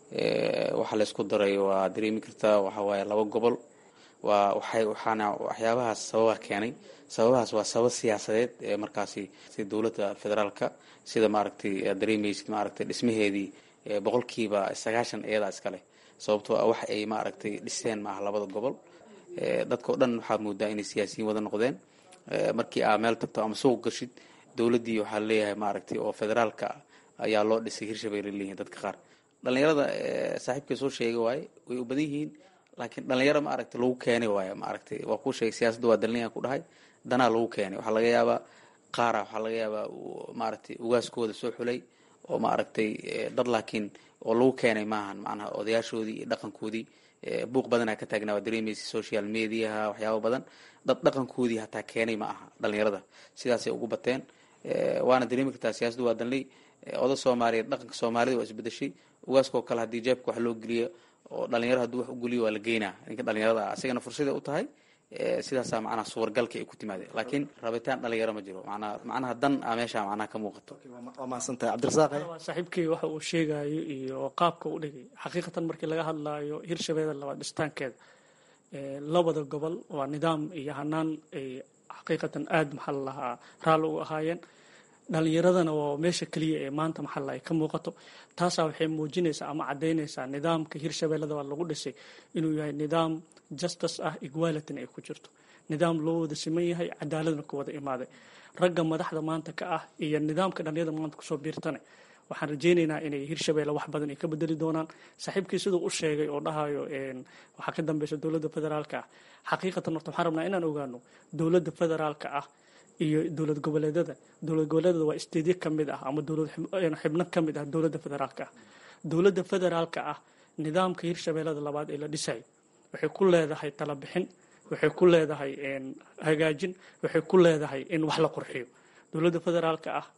waxa laysku daray waa dareemi kartaa waxa waaye laba gobol waa waxay waxaana waxyaabahaas sababa keenay sababahaas waa sabab siyaasadeed ee markaasi sida dowladda federaalka sida maaragtay aad dareemaysid maaragtay dhismaheedii boqolkiiba sagaashan iyadaa iskale sababtoo ah wax ay maaragtay dhiseen maaha labada gobol dadka o dhan waxaad moodaa inay siyaasiyiin wada noqdeen markii aa meel tagto ama suuq gashid dowladdii waxaa leeyahay maaragtay oo federaalka ayaa loo dhisay hirshabelle leeyihin dadka qaar dhalinyarada saaxiibkay soo sheegay waaye way u badan yihiin laakiin dhalinyaro maaragtay lagu keenay waaye maaragtay waa kuu sheegay siyaasadda waa dalinayan ku dhahay danaa lagu keenay waxaa laga yaabaa qaara waxaa laga yaabaa maaragtay ugaaskooda soo xulay oo maaragtay dad laakiin oo lagu keenay maahan macnaha odayaashoodii iyo dhaqankoodii buuq badanaa ka taagnaa waa dareemaysa social mediaha waxyaaba badan dad dhaqankoodii hataa keenay ma aha dhalinyarada sidaasay ugu bateen waana dareemi kartaa siyaasaddu waa danley oda soomaaliyeed dhaqanka soomaalida waa isbedeshay ugaaskoo kale haddii jeebka wax loo geliyo oo dhalinyaro hadduu wax u geliyo waa la geynaa ninka dhalinyarada ah asigana fursaday u tahay sidaasaa macnaha suwargalka ay ku timaadeen laakiin rabitaan dhalinyaro ma jiro manaa macnaha dan a meesha macnaha ka muuqato waa mahadsantahay cabdirasaaq saaxiibkii waxa uu sheegayo iyo qaabka u dhigay xaqiiqatan markii laga hadlaayo hirshabeelle labaad dhistaankeeda labada gobol waa nidaam iyo hanaan ay xaqiiqatan aada maxaa la lahaa raalli u ahaayeen dhalinyaradana waa meesha keliya ee maanta maxalla ay ka muuqato taasaa waxay muujinaysaa ama caddaynaysaa nidaamka hirshabeellada waa lagu dhisay inuu yahay nidaam justice ah equalityna ay ku jirto nidaam loo wada siman yahay cadaaladna ku wada imaaday ragga madaxda maanta ka ah iyo nidaamka dhalinyarada maanta kusoo biirtane waxaan rajaynaynaa inay hirshabeelle wax badan ay ka bedeli doonaan saaxiibkii siduu u sheegay oo dhahayo waxaa ka dambeysa dowladda federaalka ah xaqiiqatan horta waxaan rabnaa inaan ogaano dowladda federaalka ah iyo dowlad goboleedada dowlad goboleedada waa isteedyo ka mid ah ama dowlad xibno ka mid ah dowladda federaalka ah dowladda federaalka ah nidaamka hirshabeellada labaad ee la dhisay waxay ku leedahay talabixin waxay ku leedahay hagaajin waxay ku leedahay in wax la qurxiyo dowladda federaalka ah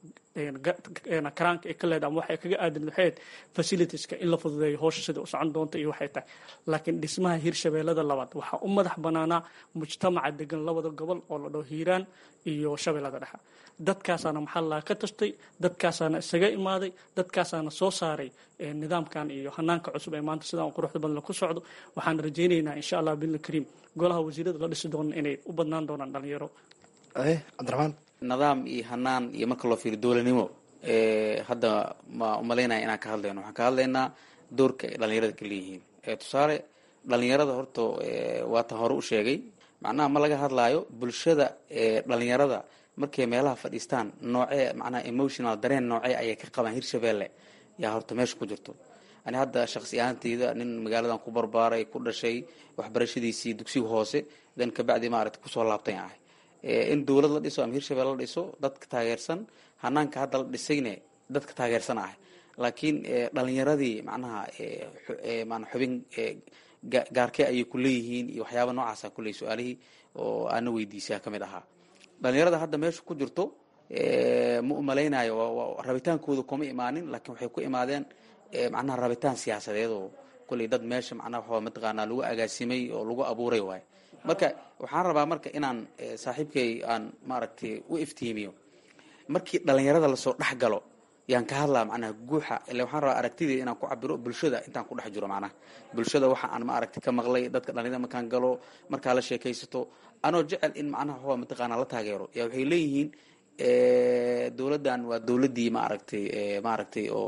karaanka ay ka leedahay ama waxay kaga aadan waxay facilitieska in la fududeeyo howsha sida u socon doonta iyo waxay tahay laakiin dhismaha hirshabeellada labaad waxaa u madax banaanaa mujtamaca degan labada gobol oo la dhaho hiiraan iyo shabeellada dhexe dadkaasaana maxaa laga ka tashtay dadkaasaana isaga imaaday dadkaasaana soo saaray nidaamkan iyo hanaanka cusub ee maanta sidaan quruxda badan ku socdo waxaan rajaynaynaa insha allah bidni kariim golaha wasiirada la dhisi doona inay u badnaan doonaan dhalinyaro cabdiraxmaan nidaam iyo hanaan iyo marka loo fiiriyo dowladnimo hadda ma umalaynaya inaan ka hadlayno waxaan ka hadlaynaa doorka ay dhalinyarada ka leeyihiin tusaale dhalinyarada horta waatan hore u sheegay macnaha ma laga hadlaayo bulshada dhalinyarada markay meelaha fadhiistaan noocee macnaha emotional dareen noocee ayay ka qabaan hirshabeelle yaa horta meesha ku jirto ani hadda shaqsi ahaanteyda nin magaaladan ku barbaaray ku dhashay waxbarashadiisii dugsiga hoose dan kabacdi maaragta kusoo laabtay ahay in dowlad la dhiso ama hirshabelle la dhiso dadka taageersan hanaanka hadda la dhisayne dadka taageersan ahay laakiin dhalinyaradii macnaha mana xubin gaarkee ayay ku leeyihiin iyo waxyaaba noocaasa kuley su-aalihii oo aana weydiisaa ka mid ahaa dhalinyarada hadda meesha ku jirto ma umalaynayo rabitaankooda kuma imaanin laakiin waxay ku imaadeen macnaha rabitaan siyaasadeed oo kulley dad meesha macnaha waxaa mataqaanaa lagu agaasimay oo lagu abuuray waayo marka waxaan rabaa marka inaan saaxiibkay aan maaragtay u iftiimiyo markii dhalinyarada lasoo dhex galo yaan ka hadlaa macnaha guuxa ile waxaan rabaa aragtideeda inaan ku cabiro bulshada intaan ku dhex jiro macnaha bulshada waxa aan ma aragti ka maqlay dadka dhalinyarada markaan galo markaa la sheekaysato anoo jecel in macnaha waxaa mataqaanaa la taageero yaa waxay leeyihiin dowladdan waa dowladdii maaragtay maaragtay oo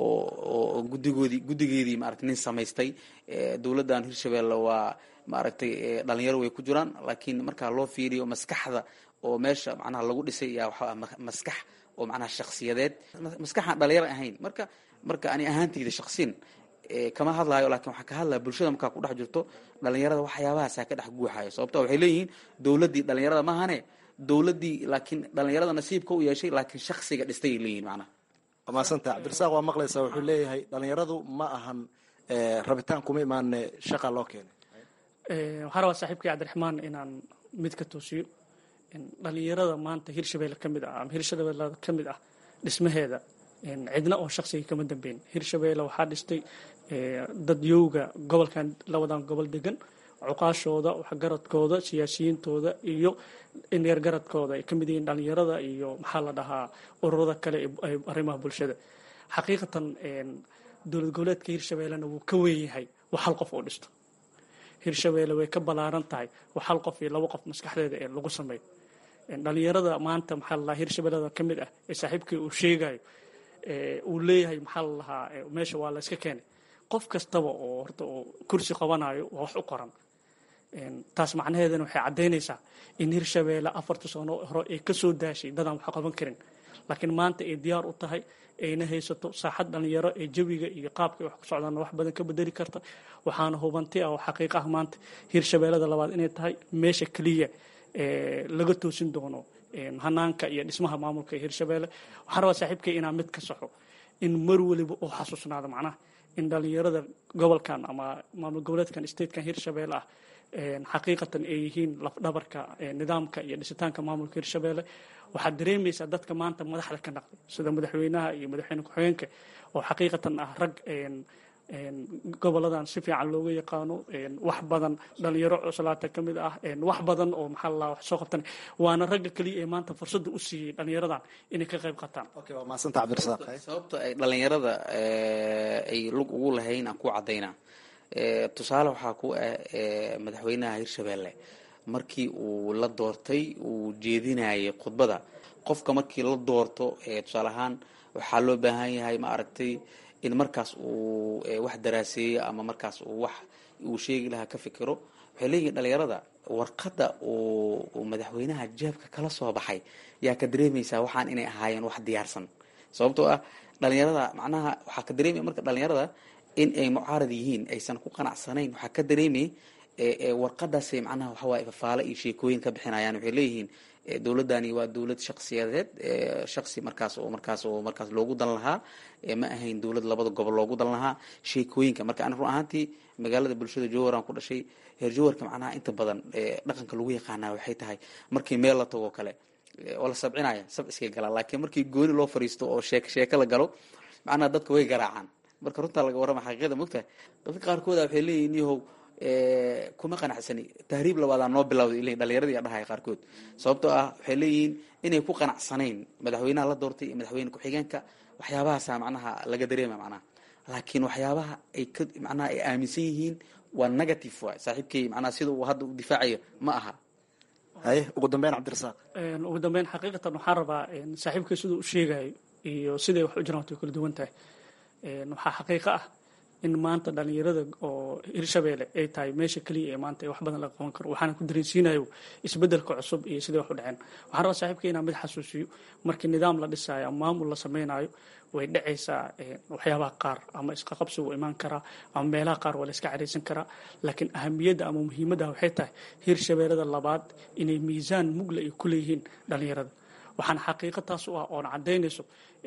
oo guddigoodii guddigeedii maaragtay nin samaystay dowladdan hirshabelle waa maaragtay dhalinyaro way ku jiraan laakiin markaa loo fiiriyo maskaxda oo meesha macnaha lagu dhisay yaa waxaa maskax oo macnaha shaksiyadeed maskaxaan dhalinyaro ahayn marka marka ani ahaanteyda shaksin kama hadlaayo lakin waxaa ka hadlaya bulshada markaa ku dhex jirto dhalinyarada waxyaabahaasaa ka dhex guuxayo sababto waxay leeyihiin dowladdii dhalinyarada mahane dowladdii laakiin dhalinyarada nasiibka u yeeshay laakiin shaksiga dhistay leeyihin macnaha waa mahadsanta cabdirasaaq waa maqlaysaa wuxuu leeyahay dhalinyaradu ma ahan rabitaan kuma imaane shaqa loo keenay waxaa rabaa saaxiibkii cabdiraxmaan inaan mid ka toosiyo dhalinyarada maanta hirshabelle ka mid ah ama hirshabelle ka mid ah dhismaheeda cidna oo shaksiga kama dambeyn hirshabelle waxaa dhistay dad yowga gobolkan labadan gobol degan cuqaashooda waxgaradkooda siyaasiyiintooda iyo indheergaradkooda ay ka mid yihiin dhalinyarada iyo maxaa la dhahaa ururada kale ee arrimaha bulshada xaqiiqatan dowlad goboleedka hirshabellena wuu ka weyn yahay wax hal qof oo dhisto hirshabelle way ka ballaaran tahay wax hal qof iyo labo qof maskaxdeeda ee lagu sameeyo dhalinyarada maanta maxaa la dhahaa hirshabellada ka mid ah ee saaxiibkii uu sheegayo uu leeyahay maxaa la dhahaa meesha waa la iska keenay qof kastaba oo horta oo kursi qabanayo waa wax u qoran taas macnaheedana waxay caddaynaysaa in hirshabelle afarta sano hore ay ka soo daashay dadaan wax qaban karin laakiin maanta ay diyaar u tahay ayna haysato saaxad dhalinyaro ee jawiga iyo qaabka wax ku socdaana wax badan ka bedeli karta waxaana hubanti ah oo xaqiiq ah maanta hirshabellada labaad inay tahay meesha keliya laga toosin doono hanaanka iyo dhismaha maamulka ee hirshabelle waxaan rabaa saaxiibkay inaan mid ka saxo in mar weliba oo xasuusnaado macnaha in dhalinyarada gobolkan ama maamul goboleedkan statekan hirshabelle ah xaqiiqatan ay yihiin lafdhabarka nidaamka iyo dhisitaanka maamulka hirshabelle waxaad dareemaysaa dadka maanta madaxda ka naqday sida madaxweynaha iyo madaxweyne ku-xigeenka oo xaqiiqatan ah rag goboladan si fiican looga yaqaano wax badan dhalinyaro cuslaata ka mid ah wax badan oo maxaa la wax soo qabtan waana ragga keliya ee maanta fursadda u siiyey dhalinyaradan inay ka qayb qataan waa mahadsanta cabdirasaaq sababta ay dhalinyarada ay lug ugu lahayn aan ku cadaynaa tusaale waxaa ku ah madaxweynaha hirshabelle markii uu la doortay uu jeedinayay khudbada qofka markii la doorto tusaale ahaan waxaa loo baahan yahay ma aragtay in markaas uu wax daraaseeyo ama markaas uu wax uu sheegi lahaa ka fikiro waxay leeyihin dhalinyarada warqadda uu madaxweynaha jeebka kala soo baxay yaa ka dareemaysaa waxaan inay ahaayeen wax diyaarsan sababtoo ah dhalinyarada macnaha waxaa ka dareemaya marka dhalinyarada in ay mucaarad yihiin aysan ku qanacsanayn waxaa ka dareemaya warqadaasay macnaha waxawaaye fafaale iyo sheekooyin ka bixinayaan waxay leeyihiin dowladdani waa dowlad shaksiyadeed shaksi markaas oo markaas oo markaas loogu dan lahaa ma ahayn dowlad labada gobol loogu dan lahaa sheekooyinka marka ani run ahaantii magaalada bulshada jowharan ku dhashay heer jowharka macnaha inta badan dhaqanka lagu yaqaanaa waxay tahay markii meel la tago kale oo la sabcinaya sab iskay galaan laakiin markii gooni loo fariisto oo sheek sheeko la galo macnaha dadka way garaacaan marka runtaa laga warrama xaqiiqada mogtahay dadka qaarkooda waxay leeyihin yahow kuma qanacsani tahriib labaadaa noo bilawday ilay dhalinyaradii dhahaya qaarkood sababtoo ah waxay leeyihiin inay ku qanacsanayn madaxweynaha la doortay iyo madaxweyne ku-xigeenka waxyaabahaasa macnaha laga dareema macnaha laakiin waxyaabaha ay ka macnaha ay aaminsan yihiin waa negative waay saaxiibkay macnaha sida uu hadda u difaacayo ma aha haye ugu dambeyn cabdirasaaq ugu dambeyn xaqiiqatan waxaan rabaa saaxiibkay siduu u sheegayo iyo siday wax u jiraan way kala duwan tahay waxaa xaqiiqo ah in maanta dhalinyarada oo hirshabeelle ay tahay meesha keliya ee maanta wax badan laga qaban karo waxaana ku dareensiinayo isbedelka cusub iyo sidai wax u dhaceen waxaan rabaa saaxiibka inaan mid xasuusiyo markii nidaam la dhisaayo ama maamul la sameynayo way dhacaysaa waxyaabaha qaar ama isqaqabsi wuu imaan karaa ama meelaha qaar waa la iska caraysan karaa laakiin ahamiyadda ama muhiimadda waxay tahay hirshabeellada labaad inay miisaan mugla ay ku leeyihiin dhalinyarada waxaana xaqiiqo taas u ah oona caddaynayso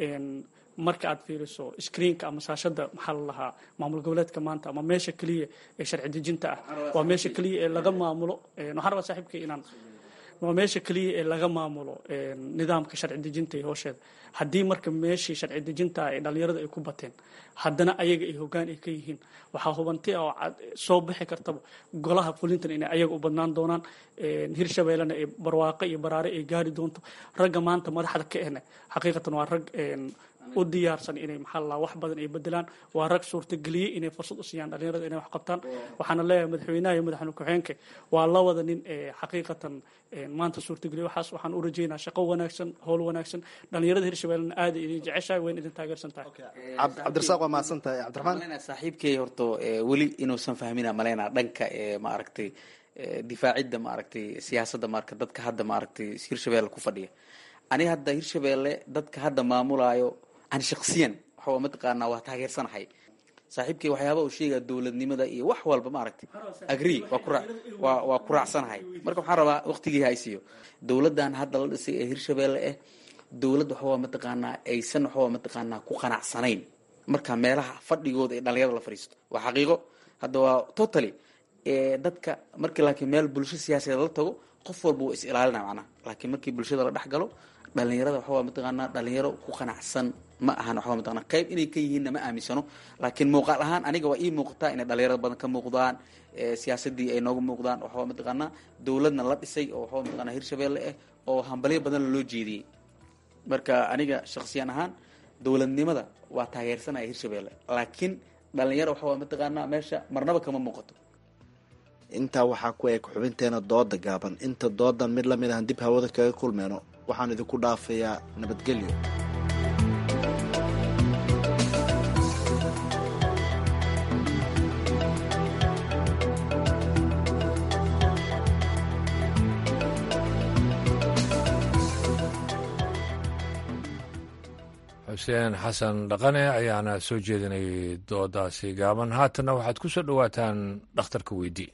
marka aad fiiriso screenka ama saashada maxaa la lahaa maamul goboleedka maanta ama meesha keliya ee sharci dejinta ah waa meesha keliya ee laga maamulo waxaan rabaa saaxiibka inaan waa meesha keliya ee laga maamulo nidaamka sharci dejinta iyo hoosheeda haddii marka meeshii sharci dejinta ee dhalinyarada ay ku bateen haddana ayaga ay hogaan ay ka yihiin waxaa hubanti oo soo bixi kartaba golaha fulintan inay ayaga u badnaan doonaan hirshabeellena ee barwaaqo iyo baraare ay gaari doonto ragga maanta madaxda ka ehna xaqiiqatan waa rag u diyaarsan inay maxaa la wax badan ay bedelaan waa rag suurtageliyey inay fursad u siiyaan dhalinyarada inay wax qabtaan waxaana leeyahay madaxweynaha iyo madaxweyne ku-xigeenka waa labada nin ee xaqiiqatan maanta suurtageliya waxaas waxaan u rajeynaa shaqo wanaagsan howl wanaagsan dhalinyarada hirshabeellena aada idin jeceshahay wayna idin taageersan tahay cabdirasaaq waa mahadsan tahay cabdiraxmaan saaxiibkay horto weli inuusan fahmina malaynaa dhanka ee maaragtay difaacidda maaragtay siyaasadda marka dadka hadda maaragtay hirshabeelle ku fadhiya aniga hadda hirshabeelle dadka hadda maamulaayo ani shaksiyan waxaa mataqaanaa waa taageersanahay saaxiibkay waxyaaba uu sheegaya dowladnimada iyo wax walba maaragtay agree waa ku waa waa ku raacsanahay marka waxaan rabaa waqtigii haysiyo dowladdan hadda la dhisay ee hirshabeelle ah dowladd waxawaa mataqaanaa aysan waxawaa mataqaanaa ku qanacsanayn marka meelaha fadhigooda ee dhalinyarada la fadhiisto waa xaqiiqo hadda waa totally dadka markii laakiin meel bulsho siyaasadeed la tago qof walba wuu is ilaalina macnaha laakiin markii bulshada la dhex galo dhalinyarada waxawaa mataqaanaa dhalinyaro ku qanacsan ma ahan waxaa mataqana qayb inay ka yihiinna ma aaminsano laakiin muuqaal ahaan aniga waa ii muuqataa inay dhalinyarada badan ka muuqdaan siyaasadii ay nooga muuqdaan waxaa mataqaanaa dowladna la dhisay oo waxaa mataqana hirshabeelle ah oo hambalyo badan loo jeediyey marka aniga shaksiyan ahaan dowladnimada waa taageersanaya hirshabeelle laakiin dhalinyaro waxaa mataqaanaa meesha marnaba kama muuqato intaa waxaa ku eg xubinteena dooda gaaban inta doodan mid lamid ahan dib hawada kaga kulmeyno waxaan idinku dhaafayaa nabadgelyo xuseen xasan dhaqane ayaana soo jeedinayay doodaasi gaaban haatanna waxaad ku soo dhowaataan dhakhtarka weydii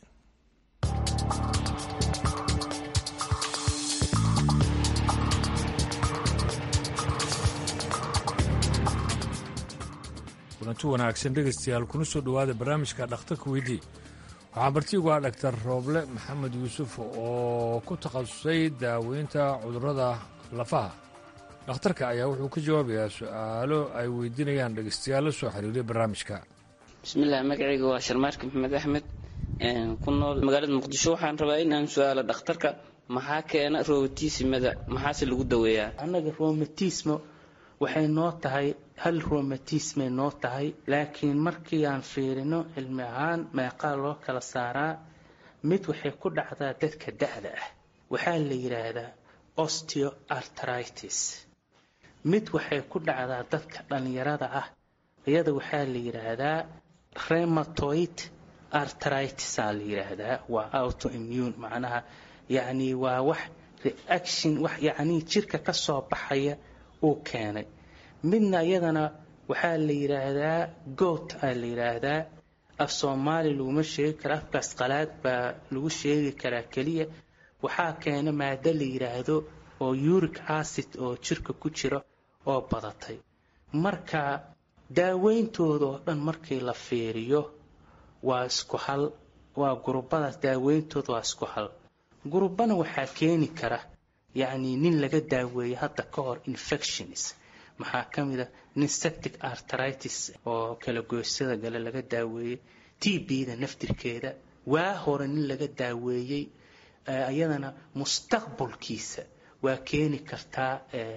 kulanti wanaagsan dhegaystayaal kuna soo dhowaada barnaamijka dhakhtarka weydii waxaa martiigu ah dhaktar rooble maxamed yuusuf oo ku takhasusay daaweynta cudurrada lafaha dhakhtarka ayaa wuxuu ka jawaabayaa su-aalo ay weydiinayaan dhegaystayaal la soo xiriiray barnaamijka bismillaah magacayga waa sharmaarka maxamed axmed ku nool magaalada muqdisho waxaan rabaa inaan su-aalo dhakhtarka maxaa keena romatismada maxaase lagu daweeyaa annaga romatismo waxay noo tahay hal romatismay noo tahay laakiin markii aan fiirino cilmi ahaan meeqaa loo kala saaraa mid waxay ku dhacdaa dadka da-da ah waxaa la yidhaahdaa osteoartritis mid waxay ku dhacdaa dadka dhallinyarada ah iyada waxaa la yidhaahdaa rematoid artritisaa la yidhaahdaa waa autoimmune macnaha yacni waa wax reaction wax yacnii jirka ka soo baxaya uu keenay midna iyadana waxaa la yidhaahdaa goot aa la yidhaahdaa af soomaali laguma sheegi kara afkaas qalaad baa lagu sheegi karaa keliya waxaa keena maado la yidhaahdo oo uric acid oo jirka ku jira oo badatay marka daaweyntooda oo dhan markii la fiiriyo waa isku hal waa gurubadaas daaweyntooda waa isku hal gurubana waxaa keeni kara yacni nin laga daaweeyey hadda ka hor infections maxaa ka mid a nin septic artritis oo kala goysada gale laga daaweeyey t b-da naftirkeeda waa hore nin laga daaweeyey iyadana mustaqbalkiisa waa keeni kartaa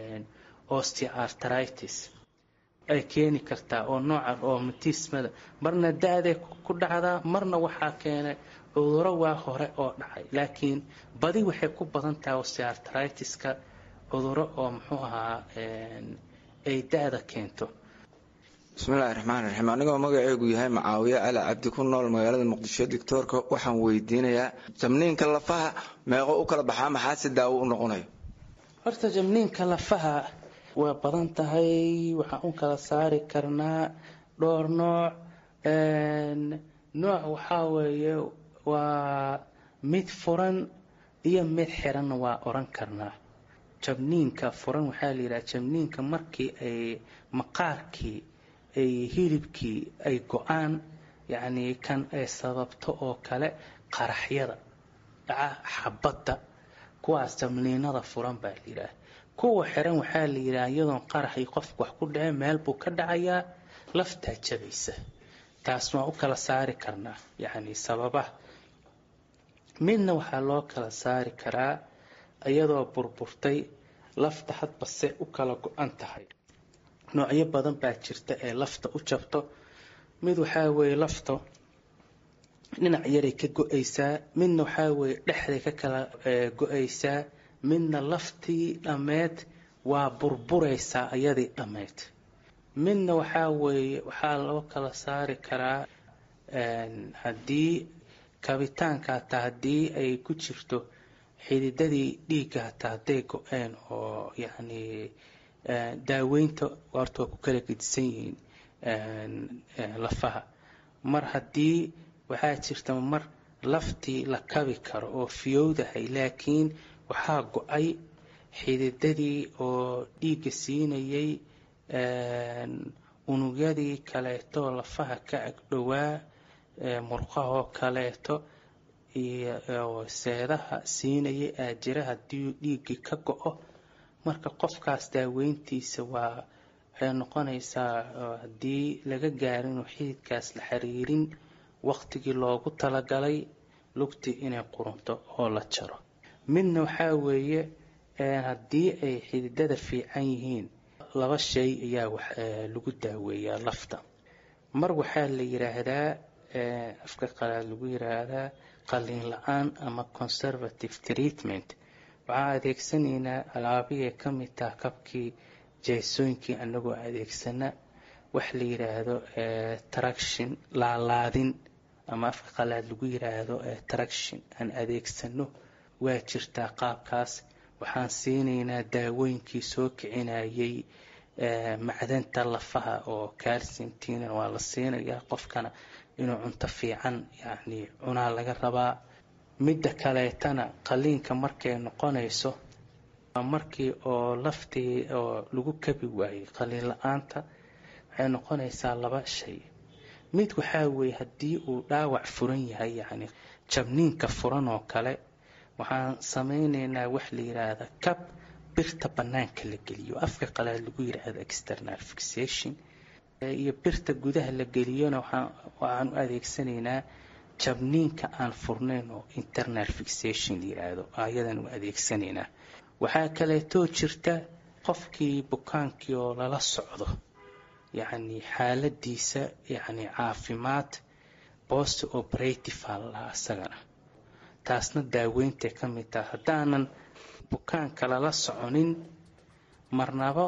osteoartritis ay keeni kartaa oo nooca roomatismada marna da-day ku dhacdaa marna waxaa keenay cuduro waa hore oo dhacay laakiin badi waxay ku badan tahay osteoartritiska cuduro oo muxuu ahaa ay da-da keento bismillahi raxmaan raxiim anigoo magaceegu yahay macaawiye cali cabdi ku nool magaalada muqdisho doctoorka waxaan weydiinayaa jamniinka lafaha meeqo u kala baxaa maxaa si daawo u noqonayo horta jamniinka lafaha waa badan tahay waxaan u kala saari karnaa dhowr nooc nooc waxaa weeye waa mid furan iyo mid xiranna waa oran karnaa jabniinka furan waxaa la yidhaha jabniinka markii ay maqaarkii ay hilibkii ay go-aan yacnii kan ay sababto oo kale qaraxyada dhaca xabadda kuwaas jabniinada furan baa la yidhaha kuwa xiran waxaa la yidhaha iyadoon qaraxii qofku wax ku dhaceen meel buu ka dhacayaa laftaa jabaysa taas waan u kala saari karnaa yacni sababaha midna waxaa loo kala saari karaa iyadoo burburtay lafta hadba se u kala go-an tahay noocyo badan baa jirta ee lafta u jabto mid waxaa weeye lafta dhinac yaray ka go-aysaa midna waxaa weeye dhexday ka kala go-aysaa midna laftii dhammeed waa burburaysaa iyadii dhammeyd midna waxaa weeye waxaa loo kala saari karaa haddii kabitaanka hataa haddii ay ku jirto xididadii dhiigga hataa hadday go-een oo yacni daaweynta horta waa ku kala gedisan yihiin lafaha mar haddii waxaa jirta mar laftii la kabi karo oo fiyowdahay laakiin waxaa go-ay xididadii oo dhiigga siinayay unugyadii kaleeto lafaha ka agdhowaa murqahoo kaleeto iyo seedaha siinayay aajira haddii dhiiggii ka go-o marka qofkaas daaweyntiisa waa waxay noqonaysaa haddii laga gaarin inuu xididkaas la xiriirin waqtigii loogu talagalay lugtii inay qurunto oo la jaro midna waxaa weeye haddii ay xididada fiican yihiin laba shay ayaa wax lagu daaweeyaa lafta mar waxaa la yiraahdaa afka qalaad lagu yiraahdaa qalliin la-aan ama conservative treatment waxaan adeegsanaynaa alaabihii ka mid taha kabkii jeesooyinkii anagoo adeegsana wax la yiraahdo traction laalaadin ama afka qalaad lagu yiraahdo traction aan adeegsano waa jirtaa qaabkaas waxaan siinaynaa daawooyinkii soo kicinayay macdanta lafaha oo calciumtina waa la siinayaa qofkana inuu cunto fiican yacni cunaa laga rabaa midda kaleetana qaliinka markay noqonayso markii oo laftii oo lagu kabi waayey qaliin la-aanta waxay noqonaysaa laba shay mid waxaa weeye haddii uu dhaawac furan yahay yacni jabniinka furan oo kale waxaan sameyneynaa wax la yiraahda cab birta bannaanka la geliyo afka qalaad lagu yiraahdo external fixation iyo birta gudaha la geliyona waxaan u adeegsanaynaa jabniinka aan furnayn oo internal fixation la yiraahdo ayadan u adeegsanaynaa waxaa kaleetoo jirta qofkii bukaankii oo lala socdo yacni xaaladiisa yacni caafimaad post operative aa lalahaa isagana taasna daaweyntay ka mid taha haddaanan bukaanka lala soconin marnabo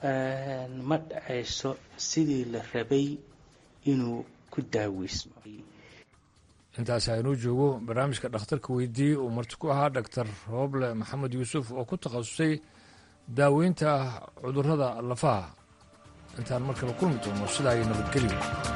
ma dhacayso sidii la rabay inuu ku daaweysmo intaas aynuu joogo barnaamijka dhakhtarka weydiiyey uu marti ku ahaa dhaktar rooble maxamed yuusuf oo ku takhasusay daaweynta cudurrada lafaha intaan markaba kulmi doono sidaa iyo nabadgelyo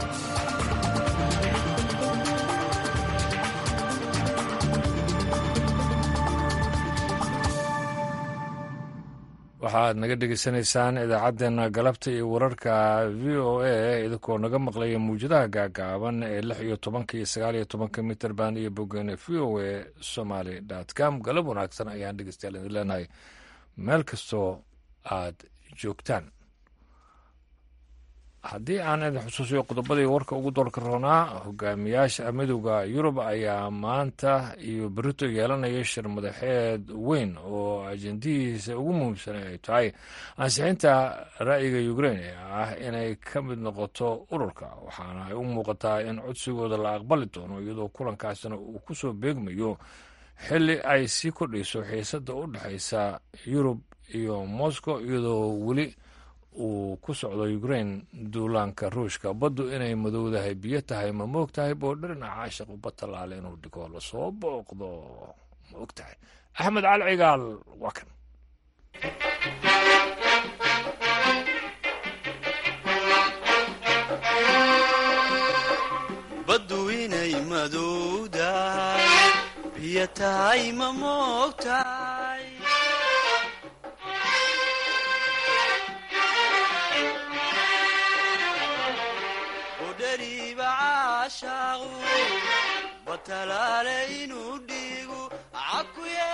waxaad naga dhegeysanaysaan idaacaddeenna galabta iyo wararka v o a idinkoo naga maqlaya mawjadaha gaagaaban ee lix iyo tobanka iyo sagaal iyo tobanka mitrband iyo bogeene v o a somaly dot com galab wanaagsan ayaan dhegeystayaal idin leenahay meel kastoo aad joogtaan haddii aan idin xusuusiyo qodobadii warka ugu doorka roonaa hogaamiyaasha midowda yurub ayaa maanta iyo berito yeelanaya shir madaxeed weyn oo ajendihiisa ugu muhiimsan ay tahay ansixinta ra'yiga ukrain ee ah inay ka mid noqoto ururka waxaana ay u muuqataa in codsigooda la aqbali doono iyadoo kulankaasina uu ku soo beegmayo xilli ay sii kordhayso xiisadda u dhexaysa yurub iyo moscow iyadoo weli uu ku socdo ukrain duulaanka ruushka baddu inay madowdahay biyo tahay ma moog tahay boodharina caashiq uba tallaale inuu dhigo lasoo booqdo ma og tahay axmed cali cigaal waa kan baddu inay madowdahay biyo tahay ma moogtahay udhariiba caashaaqu batalaale inuu dhiigu cakuye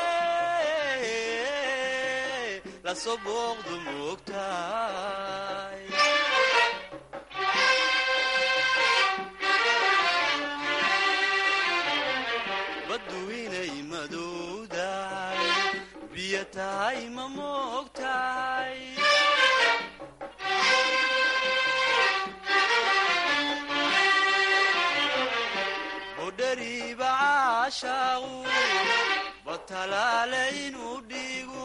lasoo booqdu moogtahay baddu inay madowdahay biyo tahay ma moogtahay budhariiba caashaaqu batalaale inuu dhiigu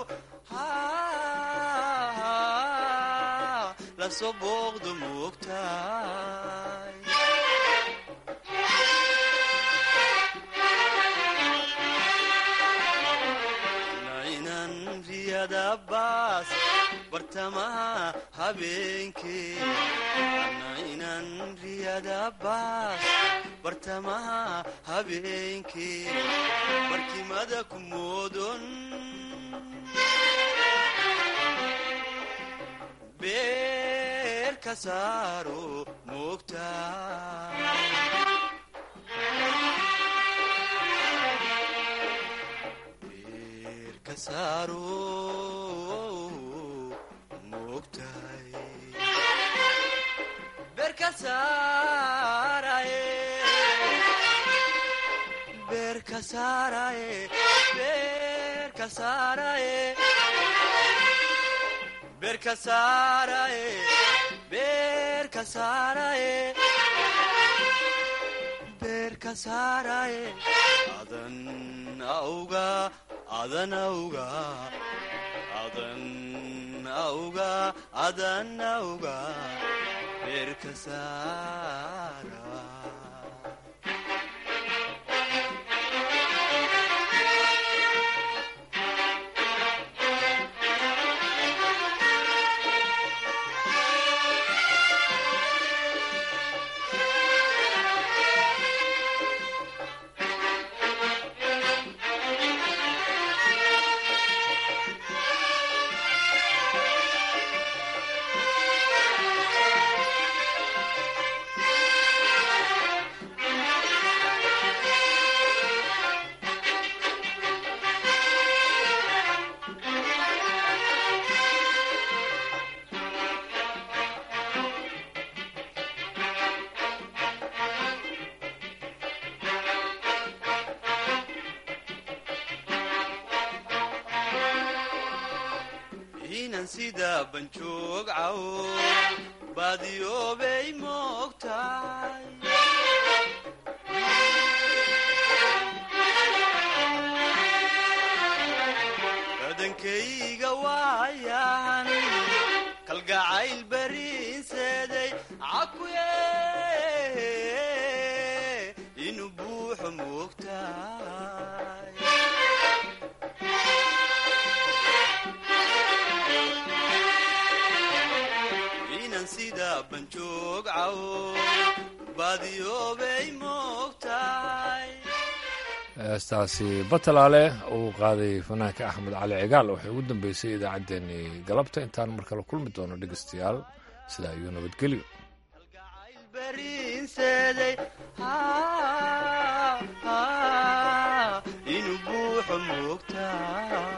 lasoo booqdu moogtahay baas bartamaha habeenkee inan riyada baas bartamaha habeenkee barkimada ku moodon beer ka saaro moogtaa adan auga adan auga adan auga adan auga beerka saara inan sida banjoog cawo baadiyoobay moogtahay badankayga waayahan kalgacayl bariinseeday cakuye inuu buuxo moogtahay sida banjoog cawo baadiyoobay moogtahay heestaasi batalaale uu qaaday fanaanka axmed cali cigaal waxay ugu dambeysay idaacaddeenii galabta intaan mar kale kulmi doono dhegeystayaal sidaa iyo nabadgelyo bariinseeday inuu buuxo moogtahay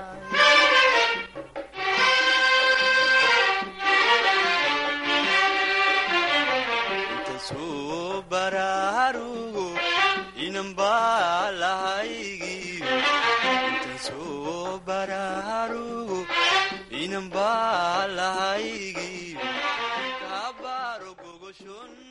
bararugo inanbaa lahaygiyo intan soo bararugo inanbaa lahaygiyo kaabaro gogoshon